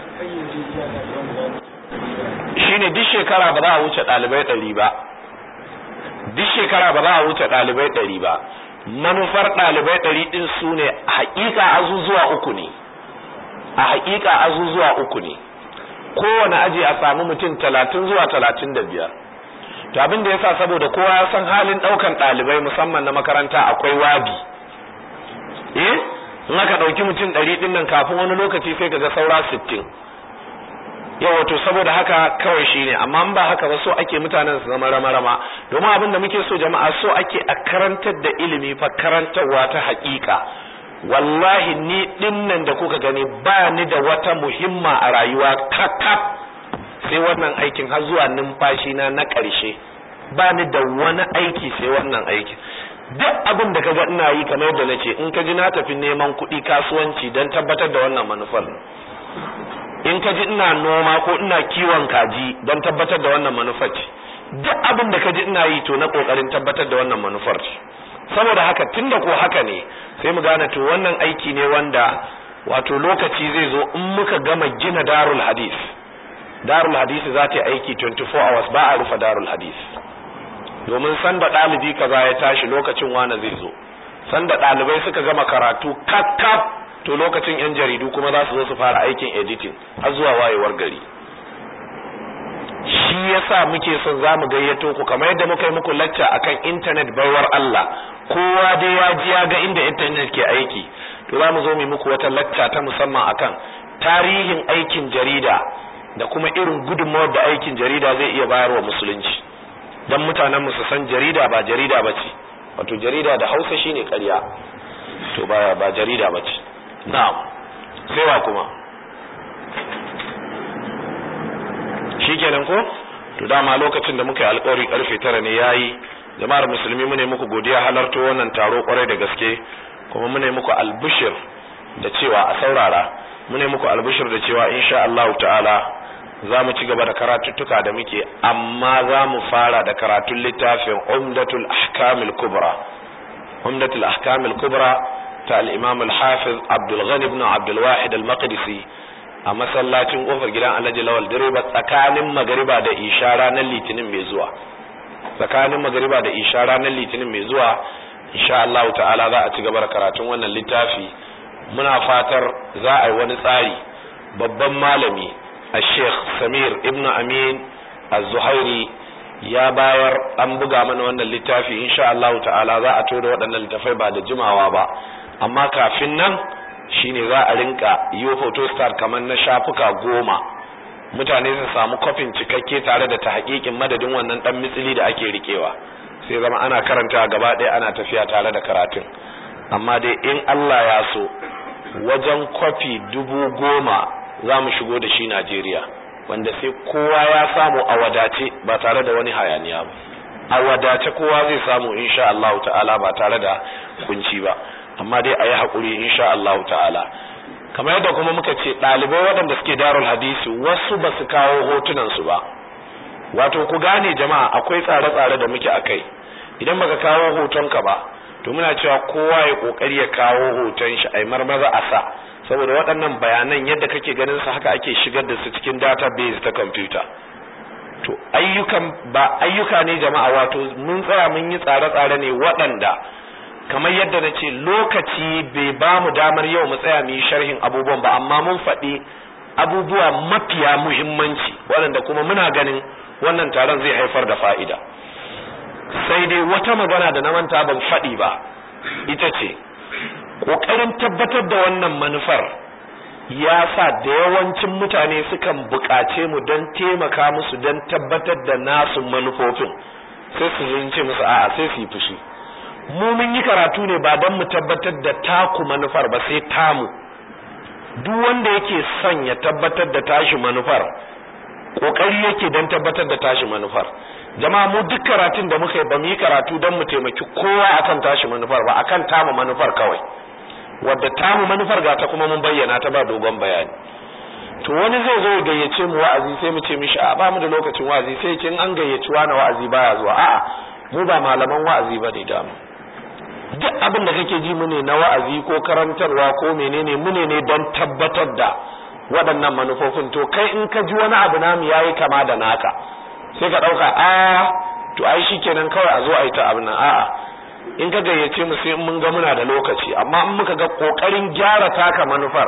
shine duk shekara ba za a wuce ɗalibai ɗari ba duk shekara ba za a wuce ɗalibai ɗari ba manufar ɗalibai ɗari ɗin su ne haƙiƙa azuzuwa uku ne a haƙiƙa azuzuwa uku ne kowane aji a samu mutum talatin zuwa talatin da biyar to abin da yasa saboda kowa ya san halin ɗaukan ɗalibai musamman na makaranta akwai wabi eh in aka ɗauki mutum ɗari ɗin nan kafin wani lokaci sai kaga saura sittin yawa to saboda haka kawai shine amma in ba haka ba so ake mutanen su zama rama-rama domin abin da muke so jama'a so ake a karantar da ilimi fa karantarwa ta haƙiƙa wallahi ni dinnan da kuka gani ba ni da wata muhimma a rayuwa kakaf sai wannan aikin har zuwa numfashi na na ƙarshe ba ni da wani aiki sai wannan aikin duk abin da kaga ina yi kamar yadda nace in ka ji na tafi neman kuɗi kasuwanci don tabbatar da wannan manufar in ka ji ina noma ko ina kiwon kaji don tabbatar da wannan manufar ce duk abin da ka ji ina yi to na kokarin tabbatar da wannan manufar ce saboda haka tunda ko haka ne sai mu gane to wannan aiki ne wanda wato lokaci zai zo in muka gama gina darul hadis darul hadis za ta yi aiki 24 hours ba a rufe darul hadis domin sanda ɗalibi kaza ya tashi lokacin wane zai zo sanda ɗalibai suka gama karatu kakkaf to lokacin yan jaridu kuma za su zo su fara aikin editing har zuwa wayewar gari shi yasa muke son za mu gayyato ku kamar yadda muka yi muku lacca akan internet baiwar Allah kowa dai ya ji ya ga inda internet ke aiki to za mu zo mu muku wata lacca ta musamman akan tarihin aikin jarida da kuma irin gudunmawar da aikin jarida zai iya bayarwa musulunci dan mutanen mu su san jarida ba jarida bace wato jarida da Hausa shine ƙarya to ba ba jarida bace na'am sai wa kuma shikenan ko to dama lokacin da muka yi alƙawari karfe tara ne yayi jama'ar musulmi mune muku godiya halarto wannan taro kwarai da gaske kuma mune muku albushir da cewa a saurara mune muku albushir da cewa insha Allah ta'ala za mu ci gaba da karatuttuka da muke amma za mu fara da karatun littafin umdatul ahkamil kubra umdatul ahkamil kubra ta al-imam al-hafiz abdul ghani ibn abdul wahid al-maqdisi a masallacin kofar gidan alhaji lawal direba tsakanin magariba da isha ranar litinin mai zuwa tsakanin magariba da isha ranar litinin mai zuwa insha Allah ta'ala za a ci gaba da karatun wannan littafi muna fatar za a yi wani tsari babban malami الشيخ سمير ابن أمين الزهيري ya bayar an buga mana wannan littafi insha Allah ta'ala za a tura waɗannan littafai ba da jimawa ba amma kafin nan shine za a rinka yi photostar kamar na shafuka goma mutane su samu kofin cikakke tare da ta hakikin madadin wannan dan mitsili da ake rikewa sai zama ana karanta gaba ɗaya ana tafiya tare da karatun amma dai in Allah ya so wajen kwafi dubu goma za mu shigo da shi Najeriya wanda sai kowa ya samu a wadace ba tare da wani hayaniya ba a wadace kowa zai samu insha Allah ta'ala ba tare da kunci ba amma dai a yi haƙuri insha Allah ta'ala kamar yadda kuma muka ce ɗalibai waɗanda suke darul hadisi wasu ba su kawo hotunansu ba wato ku gane jama'a akwai tsare-tsare da muke a kai idan baka kawo hotonka ba to muna cewa kowa ya kokari ya kawo hoton shi ai marmaza a sa saboda waɗannan bayanan yadda kake ganin su haka ake shigar da su cikin database ta computer to ayyukan ba ayyuka ne jama'a wato mun tsaya mun yi tsare-tsare ne waɗanda kamar yadda na ce lokaci bai ba mu damar yau mu tsaya mu yi sharhin abubuwan ba amma mun faɗi abubuwa mafiya muhimmanci waɗanda kuma muna ganin wannan taron zai haifar da fa'ida sai dai wata magana da na manta ban faɗi ba ita ce ƙoƙarin tabbatar da wannan manufar ya sa da yawancin mutane sukan buƙace mu don taimaka musu don tabbatar da nasu manufofin sai su zunce musu a'a sai su yi fushi mu mun yi karatu ne ba don mu tabbatar da taku manufar ba sai tamu duk wanda yake son ya tabbatar da tashi manufar kokari yake don tabbatar da tashi manufar jama'a mu duk karatun da muka yi ba mu yi karatu don mu taimaki kowa akan tashi manufar ba akan tamu manufar kawai wadda tamu manufar ga ta kuma mun bayyana ta ba dogon bayani to wani zai zo ya gayyace mu wa'azi sai mu ce mishi a ba mu da lokacin wa'azi sai kin an gayyaci wani wa'azi baya zuwa a'a mu ba malaman wa'azi ba ne damu duk abin da kake ji mune na wa'azi ko karantarwa ko menene mune ne don tabbatar da waɗannan manufofin to kai in ka ji wani abu namu yayi kama da naka sai ka ɗauka a to ai shikenan kawai a zo a yi ta abin nan a'a in ka gayyace mu sai mun ga muna da lokaci amma in muka ga kokarin gyara taka manufar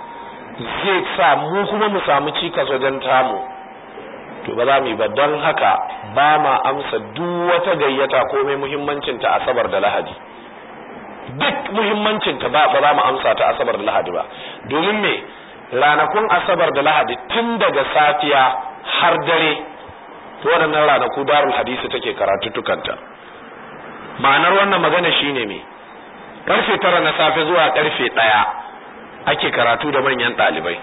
zai sa mu kuma mu samu cikas wajen tamu to ba za mu yi ba don haka ba ma amsa duk wata gayyata komai muhimmancinta asabar da lahadi duk muhimmancinta ba ba za mu amsa ta asabar da lahadi ba domin me ranakun asabar da lahadi tun daga safiya har dare to waɗannan ranaku darul hadisi take karatuttukanta ma'anar wannan magana shine me karfe tara na safe zuwa karfe ɗaya ake karatu da manyan ɗalibai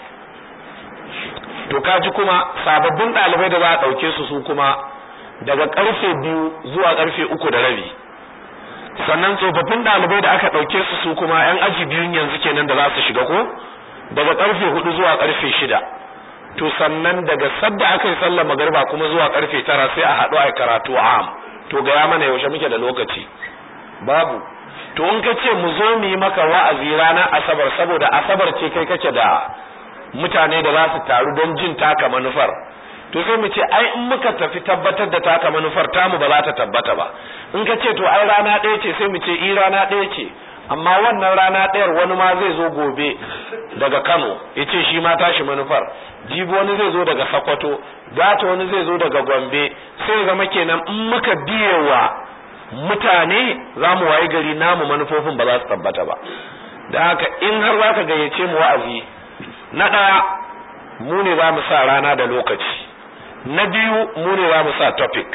to kaji kuma sababbin ɗalibai da za a ɗauke su su kuma daga karfe biyu zuwa karfe uku da rabi sannan tsofaffin ɗalibai da aka ɗauke su su kuma yan aji biyun yanzu kenan da za su shiga ko daga karfe hudu zuwa karfe shida to sannan daga sadda aka yi sallar magariba kuma zuwa karfe tara sai a haɗu a karatu am to gaya mana yaushe muke da lokaci babu to in ka ce mu zo mu yi maka wa'azi ranar asabar saboda asabar ce kai kake da mutane da za su taru don jin taka manufar to sai mu ce ai in muka tafi tabbatar da taka manufar tamu ba za ta tabbata ba in ka ce to ai rana ɗaya ce sai mu ce i rana ɗaya ce amma wannan rana ɗayar wani ma zai zo gobe daga Kano ya ce shi ma tashi manufar jibi wani zai zo daga Sokoto gata wani zai zo daga Gombe sai zama kenan in muka biyewa mutane za mu wayi gari namu manufofin ba za su tabbata ba da haka in har za ka gayyace mu wa'azi na ɗaya mu ne za mu sa rana da lokaci na biyu mu ne za mu sa topic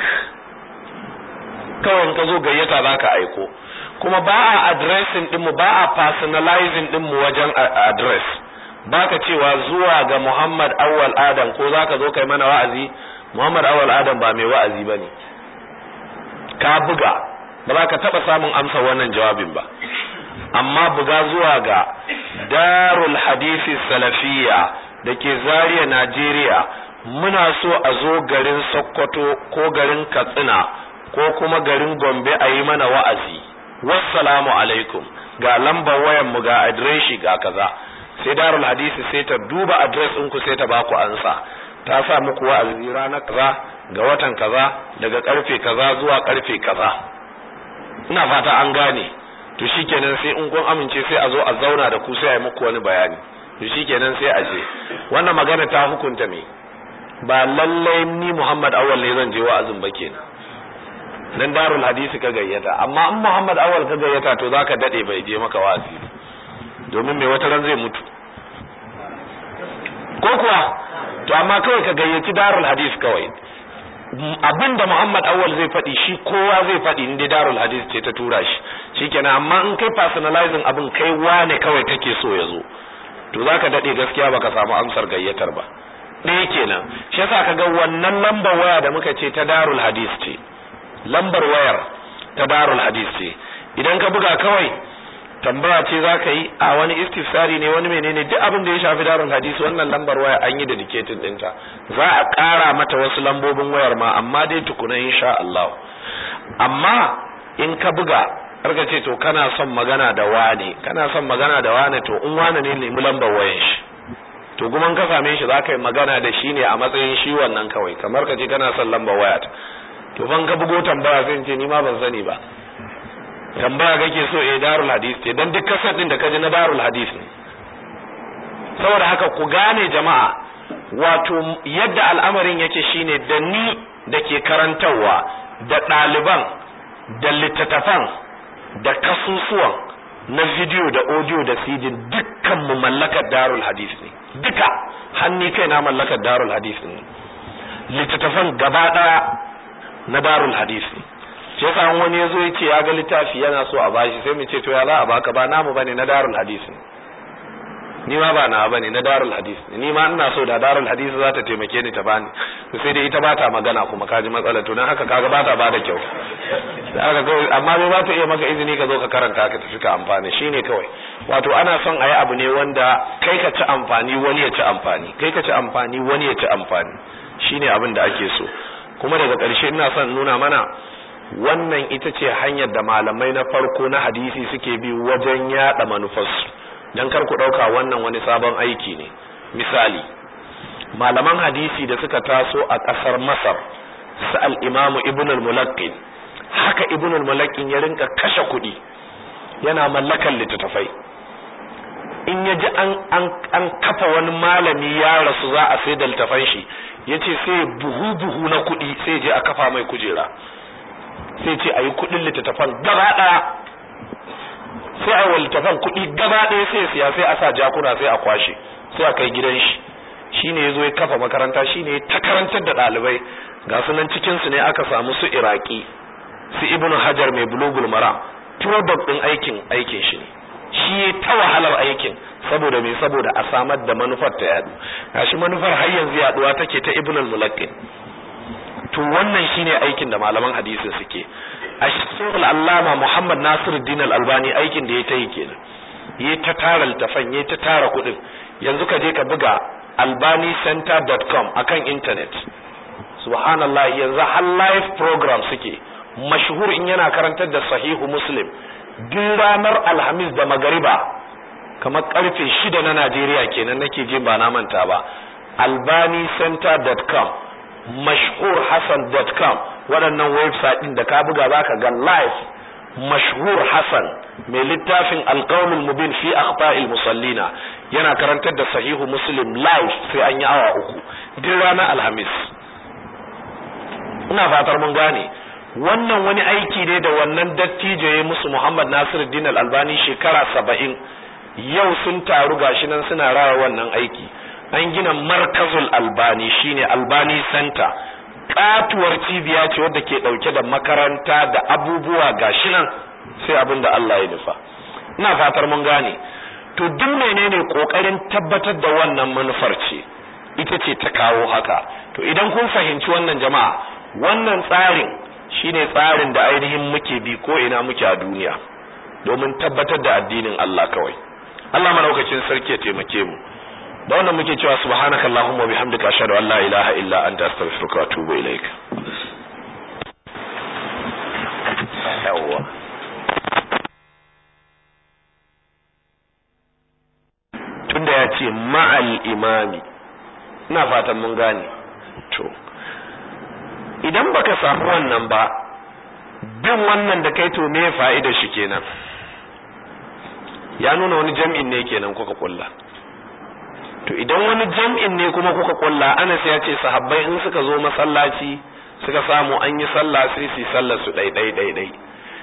kawai ka zo gayyata za ka aiko kuma ba a addressing ɗinmu ba a personalizing ɗinmu wajen address ba ka cewa zuwa ga Muhammad Awwal Adam ko za ka zo kai mana wa'azi Muhammad Awwal Adam ba mai wa'azi ba ne ka buga ba za ka taɓa samun amsa wannan jawabin ba amma buga zuwa ga darul hadisi salafiya da ke zariya Najeriya muna so a zo garin Sokoto ko garin Katsina ko kuma garin Gombe a yi mana wa'azi wassalamu alaikum ga lambar wayan mu ga adireshi ga kaza sai darul hadisi sai ta duba adres ɗinku sai ta baku ansa ta sa muku wa'azi ranar kaza ga watan kaza daga karfe kaza zuwa karfe kaza ina fata an gane to shikenan sai in kun amince sai a zo a zauna da ku sai a yi muku wani bayani to shikenan sai a je wannan magana ta hukunta me ba lallai ni Muhammad Awwal ne zan je wa'azin ba kenan dan darul hadisi ka gayyata amma in Muhammad Awwal ka gayyata to zaka dade bai je maka wa'azi domin mai wata ran zai mutu ko kuwa to amma kawai ka gayyaci darul hadis kawai abinda Muhammad Awwal zai faɗi shi kowa zai faɗi inda darul hadis ce ta tura shi shikenan amma in kai personalizing abin kai wane kawai kake so ya zo to zaka dade gaskiya baka samu amsar gayyatar ba ɗaya kenan shi yasa kaga wannan lambar waya da muka ce ta darul hadis ce lambar wayar ta darul hadis ce idan ka buga kawai tambaya ce za ka yi a wani istifsari ne wani menene duk abin da ya shafi darul hadis wannan lambar waya an yi dedicated ɗinta za a ƙara mata wasu lambobin wayar ma amma dai tukuna insha Allah amma in ka buga karka ce to kana son magana da wane kana son magana da wane to in wane ne nemi lambar wayan shi to kuma ka same shi za ka yi magana da shi ne a matsayin shi wannan kawai kamar ka ce kana son lambar waya to ban ka bugo tambaya sai ce ni ma ban sani ba tambaya kake so eh darul hadis ce dan duk kasar din da kaji na darul hadis ne saboda haka ku gane jama'a wato yadda al'amarin yake shine da ni da ke karantarwa da ɗaliban da littattafan da kasusuwan na video da audio da cd dukkan mu mallakar darul hadis ne duka hanni kai na mallakar darul hadis ne littattafan gaba daya na darul hadis ne shi yasa wani yazo ya ce ya ga littafi yana so a bashi sai mu ce to ya za a baka ba namu bane na darul hadis ne ni ma ba na bane na darul hadis ni ma ina so da darul hadis za ta taimake ni ta bani to sai dai ita ba ta magana kuma kaji matsala to dan haka kaga ba ta bada kyau da haka kawai amma bai ba ta iya maka izini ka zo ka karanta ka tafi ka amfani shine kawai wato ana son a yi abu ne wanda kai ka ci amfani wani ya ci amfani kai ka ci amfani wani ya ci amfani shine abin da ake so kuma daga ƙarshe ina son nuna mana wannan ita ce hanyar da malamai na farko na hadisi suke bi wajen yada manufarsu dan kar ku dauka wannan wani sabon aiki ne misali malaman hadisi da suka taso a kasar Masar su al-Imam Ibn al-Mulaqqin haka Ibn al-Mulaqqin ya rinka kashe kuɗi yana mallakan littattafai in ya ji an an an kafa wani malami ya rasu za a sai da littafan shi yace sai buhu buhu na kuɗi sai je a kafa mai kujera sai ce ayi kuɗin littattafan gaba ɗaya sai a waltafan kuɗi gaba ɗaya sai siya sai a sa jakuna sai a kwashe sai a kai gidan shi shine yazo ya kafa makaranta shine ta karantar da ɗalibai ga sunan cikin su ne aka samu su iraki su ibnu hajar mai bulugul maram product din aikin aikin shi ne shi ta wahalar aikin saboda me saboda a samar da manufar ta yadu gashi manufar har yanzu yaduwa take ta ibnu al-mulaqqin to wannan shine aikin da malaman hadisi suke a shekul allama muhammad nasiruddin al-albani aikin da ya ta yi kenan ya ta tara littafan ya ta tara kudin yanzu ka je ka buga albanicenter.com akan internet subhanallah yanzu har live program suke mashhur in yana karantar da sahihu muslim duk ranar alhamis da magariba kamar karfe shida na najeriya kenan nake jin ba na manta ba albanicenter.com mashhur hassan.com waɗannan website ɗin da ka buga zaka ga live mashhur hassan mai littafin alqaulul mubin fi akhta'il musallina yana karantar da sahihu muslim live sai an yi awa uku duk ranar alhamis ina fatar mun gane wannan wani aiki ne da wannan dattijo ya musu muhammad nasiruddin al-albani shekara saba'in yau sun taru gashi nan suna rawa wannan aiki an gina markazul albani shine albani center katuwar cibiya ce wadda ke dauke da makaranta da abubuwa gashi nan sai abin da Allah ya nufa ina fatar mun gane to duk menene kokarin tabbatar da wannan manufar ce ita ce ta kawo haka to idan kun fahimci wannan jama'a wannan tsarin shine tsarin da ainihin muke bi ko ina muke a duniya domin tabbatar da addinin Allah kawai Allah madaukakin sarki ya taimake mu da wannan muke cewa subhanaka allahumma bihamdika ashhadu an la ilaha illa anta astaghfiruka wa atubu ilaik yawa tunda ya ce ma'al imami ina fatan mun gane to idan baka samu wannan ba bin wannan da kai to me fa'ida shi kenan ya nuna wani jam'in ne kenan kuka kulla to idan wani jam'in ne kuma kuka kulla Anas ya ce sahabbai in suka zo masallaci suka samu an yi sallah sai su sallar su dai dai dai dai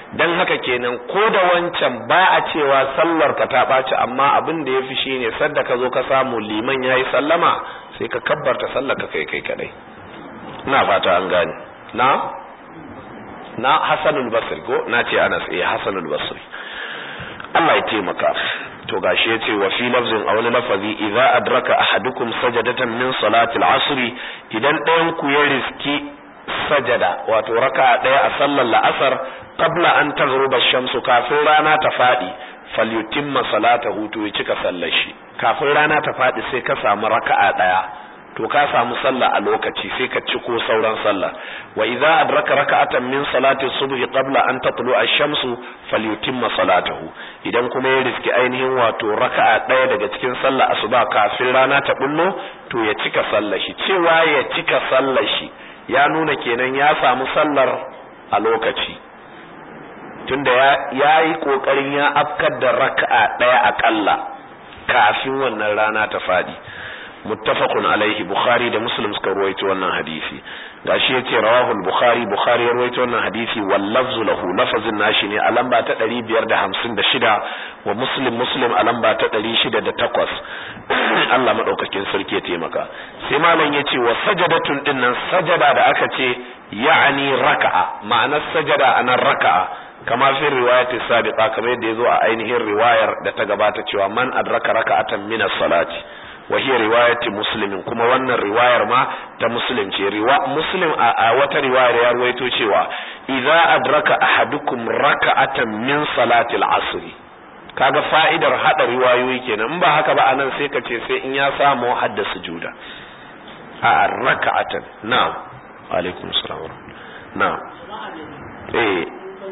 dan haka kenan ko da wancan ba a cewa sallar ka ta ɓaci amma abin da ya fi shi ne sadda ka zo ka samu liman ya yi sallama sai ka kabbarta sallar ka kai kai kadai ina fata an gane na na hasanul basri ko na ce anas eh hasanul basri Allah ya taimaka to gashi yace wa fi lafzin aw lafazi idza adraka ahadukum sajadatan min salati al-asr idan ɗayan ku ya riski sajada wato raka'a ɗaya a sallar la'asar qabla an taghruba shamsu kafin rana ta fadi falyutimma salatahu to ya cika sallar shi kafin rana ta fadi sai ka samu raka'a ɗaya to ka samu sallah a lokaci sai ka ciko sauran sallah wa idza adraka raka'atan min salati subhi qabla an tatlu ash-shamsu falyutimma salatahu idan kuma ya riski ainihin wato raka'a daya daga cikin sallah asuba kafin rana ta bullo to ya cika sallar shi cewa ya cika sallar shi ya nuna kenan ya samu sallar a lokaci tunda ya yi kokarin ya afkar da raka'a daya akalla kafin wannan rana ta fadi muttafaqun alaihi bukhari da muslim suka ruwaito wannan hadisi gashi yace rawahu al-bukhari bukhari ya ruwaito wannan hadisi wal lafzu lahu lafazin nashi ne a lamba ta 556 wa muslim muslim a lamba ta 608 Allah madaukakin sarki ya taimaka sai malam yace wa sajadatun dinnan sajada da aka ce ya'ani raka'a ma'anar sajada anan raka'a kama fi riwayati sabiqa kamar yadda yazo a ainihin riwayar da ta gabata cewa man adraka raka'atan min as-salati wa hiya riwayati muslimin kuma wannan riwayar ma ta muslim ce riwa muslim a, wata riwayar ya ruwaito cewa idza adraka ahadukum raka'atan min salati al-asr kaga fa'idar hada riwayoyi kenan in ba haka ba anan sai ka ce sai in ya samu hadda sujuda a raka'atan na'am alaikum salam na'am eh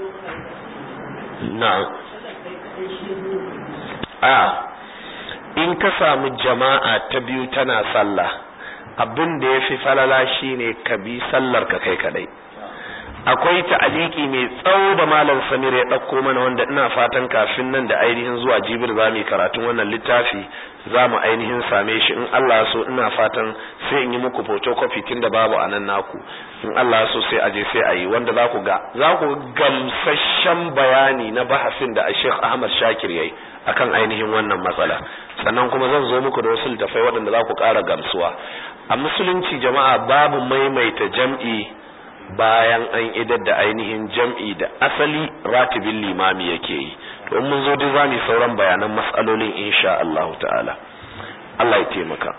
na'am a in ka samu jama'a ta biyu tana sallah abin da ya fi falala shine ka bi sallar ka kai kadai akwai ta'aliki mai tsawo da malam samir ya ɗauko mana wanda ina fatan kafin nan da ainihin zuwa jibir za mu karatun wannan littafi za mu ainihin same shi in Allah so ina fatan sai in yi muku photocopy tun da babu a nan naku in Allah so sai aje sai a yi wanda za ku ga za ku gamsashen bayani na bahasin da Sheikh Ahmad Shakir yayi akan ainihin wannan matsala sannan kuma zan zo muku da wasu littafai waɗanda za ku ƙara gamsuwa a musulunci jama'a babu maimaita jam'i bayan an idar da ainihin jam'i da asali ratibin limami yake yi to mun zo duk zamu sauran bayanan matsalolin insha Allah ta'ala Allah ya taimaka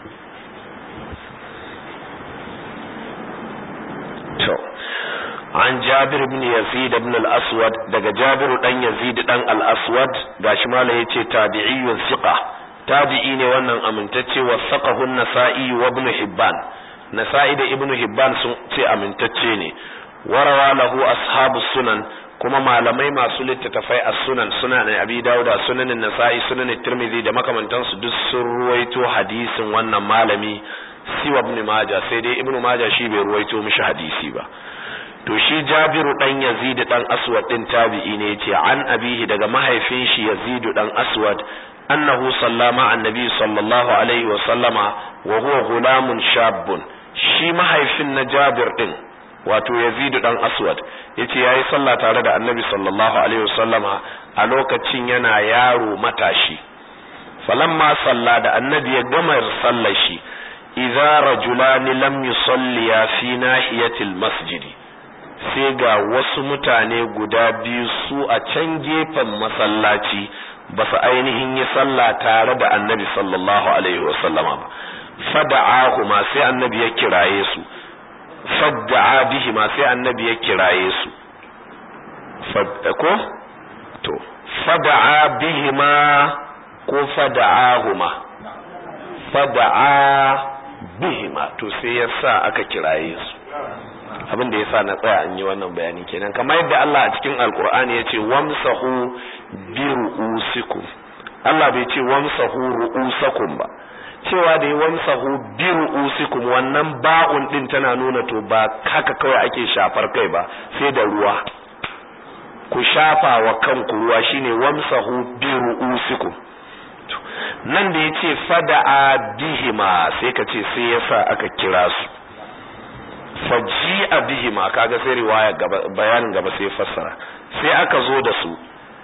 to an Jabir ibn Yazid ibn al-Aswad daga Jabir dan Yazid dan al-Aswad gashi malai yace tabi'iyyun thiqa tabi'i ne wannan amintacce wa saqahu an-Nasa'i wa ibn Hibban Nasa'i da Ibn Hibban sun ce amintacce ne warawa lahu ashabu sunan kuma malamai masu littattafai a sunan sunan Abi Dawud sunanin Nasa'i sunanin Tirmidhi da makamantansu duk sun ruwaito hadisin wannan malami siwa Ibn Majah sai dai Ibn Majah shi bai ruwaito mishi hadisi ba to shi Jabiru dan Yazid dan Aswad din tabi'i ne yace an abihi daga mahaifin shi Yazid dan Aswad annahu sallama annabi sallallahu alaihi wa sallama wa huwa gulamun shabbun shi mahaifin na Jabir din wato Yazid dan Aswad yace yayi sallah tare da Annabi sallallahu alaihi wasallama a lokacin yana yaro matashi falamma salla da Annabi ya gama sallar shi idza rajulani lam yusalliya fi nahiyatil masjidi sai ga wasu mutane guda biyu su a can gefen masallaci ba su ainihin yi sallah tare da Annabi sallallahu alaihi wasallama ba fada'ahuma sai annabi ya kiraye su fadda'a bihima sai annabi ya kiraye su ko to fada'a bihima ko fada'ahuma fada'a bihima to sai ya sa aka kiraye su abin da ya sa na tsaya an yi wannan bayani kenan kamar yadda Allah a cikin alkur'ani ya ce wamsahu bi ru'usikum Allah bai ce wamsahu ru'usakum ba cewa da yi wamsahu bi ru'usikum wannan ba'un din tana nuna to ba haka kawai ake shafar kai ba sai da ruwa ku shafa wa kanku ruwa shine wamsahu bi ru'usikum nan da yace fada'a bihima sai ka ce sai yasa aka kira su faji'a bihima kaga sai riwaya gaba bayanin gaba sai fassara sai aka zo da su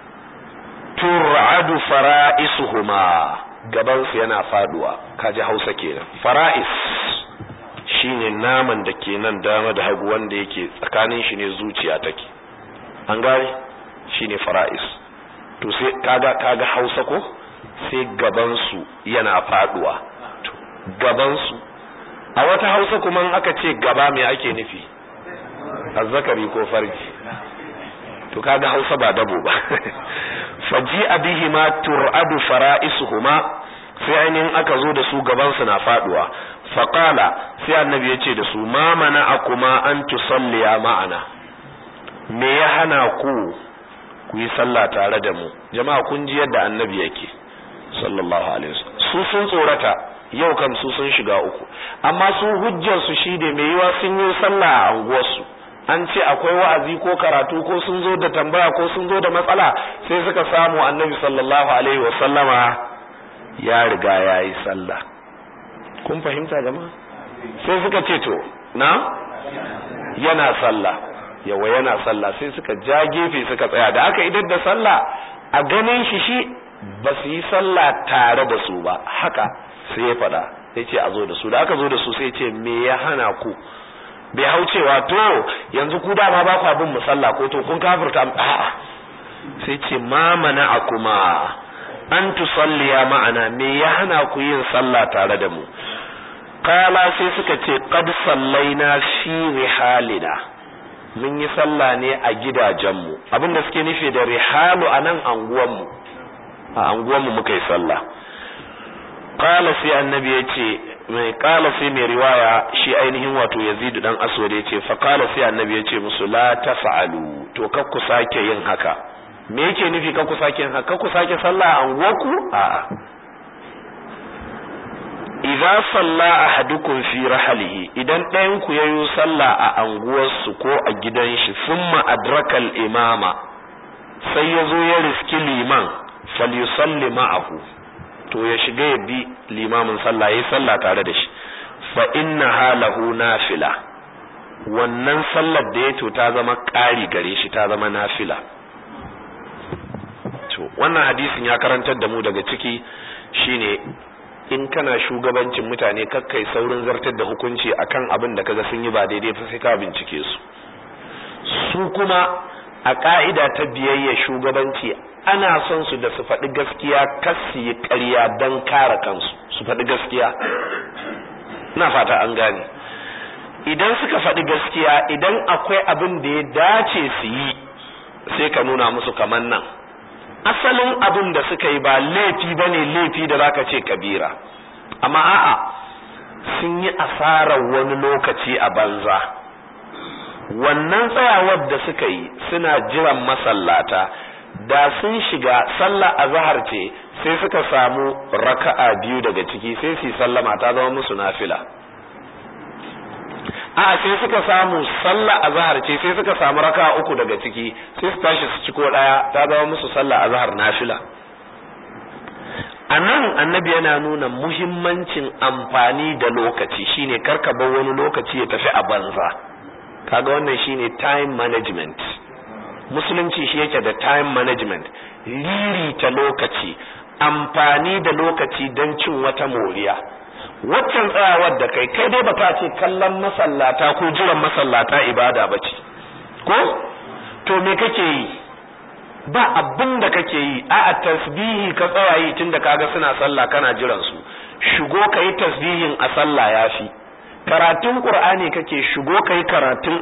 tur'adu fara'isuhuma gaban su yana faduwa kaji Hausa kenan fara'is shine naman da ke nan dama da hagu wanda yake tsakanin shi ne zuciya take an gane shine fara'is to sai kaga kaga Hausa ko sai gaban su yana faduwa to gaban su a wata Hausa kuma in aka ce gaba me ake nufi azzakari ko farji to kaga Hausa ba dabo ba faji abihima tur'adu fara'isuhuma sai ainihin aka zo da su gaban su na faduwa faqala sai annabi ya ce da su ma mana'akuma an tusalliya ma'ana me ya hana ku ku yi sallah tare da mu jama'a kun ji yadda annabi yake sallallahu alaihi wasallam su sun tsorata yau kam su sun shiga uku amma su hujjar su shine me yiwa sun yi sallah a anguwar su an ce akwai wa'azi ko karatu ko sun zo da tambaya ko sun zo da matsala sai suka samu annabi sallallahu alaihi wasallama ya riga ya yi sallah kun fahimta jama'a sai suka ce to na yana sallah yawa yana sallah sai suka ja gefe suka tsaya da aka idar da sallah a ganin shi shi ba su yi sallah tare da su ba haka sai ya faɗa sai ce a zo da su da aka zo da su sai ce me ya hana ku bai hau cewa to yanzu ku dama ba ku abin musalla ko to kun kafirta a'a sai ce ma mana akuma an tusalliya ma'ana me ya hana ku yin sallah tare da mu kala sai suka ce qad sallaina fi rihalina mun yi sallah ne a gidajenmu abinda suke nufi da rihalu a nan anguwanmu a anguwanmu muka yi sallah kala sai annabi ya ce mai kala sai mai riwaya shi ainihin wato yazidu dan aswad ya ce fa kala sai annabi ya ce musu la tafa'alu to kar ku sake yin haka me yake nufi kar ku sake yin haka kar ku sake sallah a anguwarku a'a idza salla ahadukum fi rahlihi idan ɗayan ku yayi sallah a anguwarsu ko a gidan shi thumma adraka al-imama sai yazo ya riski liman falyusalli ma'ahu to ya shiga ya bi limamin sallah yayi sallah tare da shi fa inna halahu nafila wannan sallar da ya to ta zama ƙari gare shi ta zama nafila to wannan hadisin ya karantar da mu daga ciki shine in kana shugabancin mutane kakkai saurin zartar da hukunci akan abin da kaga sun yi ba daidai fa sai ka bincike su su kuma a ka'ida ta biyayya shugabanci ana son su da su faɗi gaskiya kas su yi ƙarya don kare kansu su faɗi gaskiya ina fata an gane idan suka faɗi gaskiya idan akwai abin da ya dace su yi sai ka nuna musu kamar nan asalin abin da suka yi ba laifi ba ne laifi da zaka ce kabira amma a'a sun yi asarar wani lokaci a banza wannan tsayawar da suka yi suna jiran masallata da sun shiga sallah azhar ce sai suka samu raka'a biyu daga ciki sai su sallama ta zama musu nafila a sai suka samu sallah azhar ce sai suka samu raka'a uku daga ciki sai su tashi su ci ko daya ta zama musu sallah azhar nafila anan annabi yana nuna muhimmancin amfani da lokaci shine karka bar wani lokaci ya tafi a banza kaga wannan shine time management musulunci shi yake da time management liri ta lokaci amfani da lokaci don cin wata moriya waccan tsayawar da kai kai dai baka ce kallon masallata ko jiran masallata ibada ba ce ko to me kake yi ba abin da kake yi a a tasbihi ka tsaya yi tunda kaga suna sallah kana jiran su shigo ka yi tasbihin a sallah yafi karatun qur'ani kake shigo ka yi karatun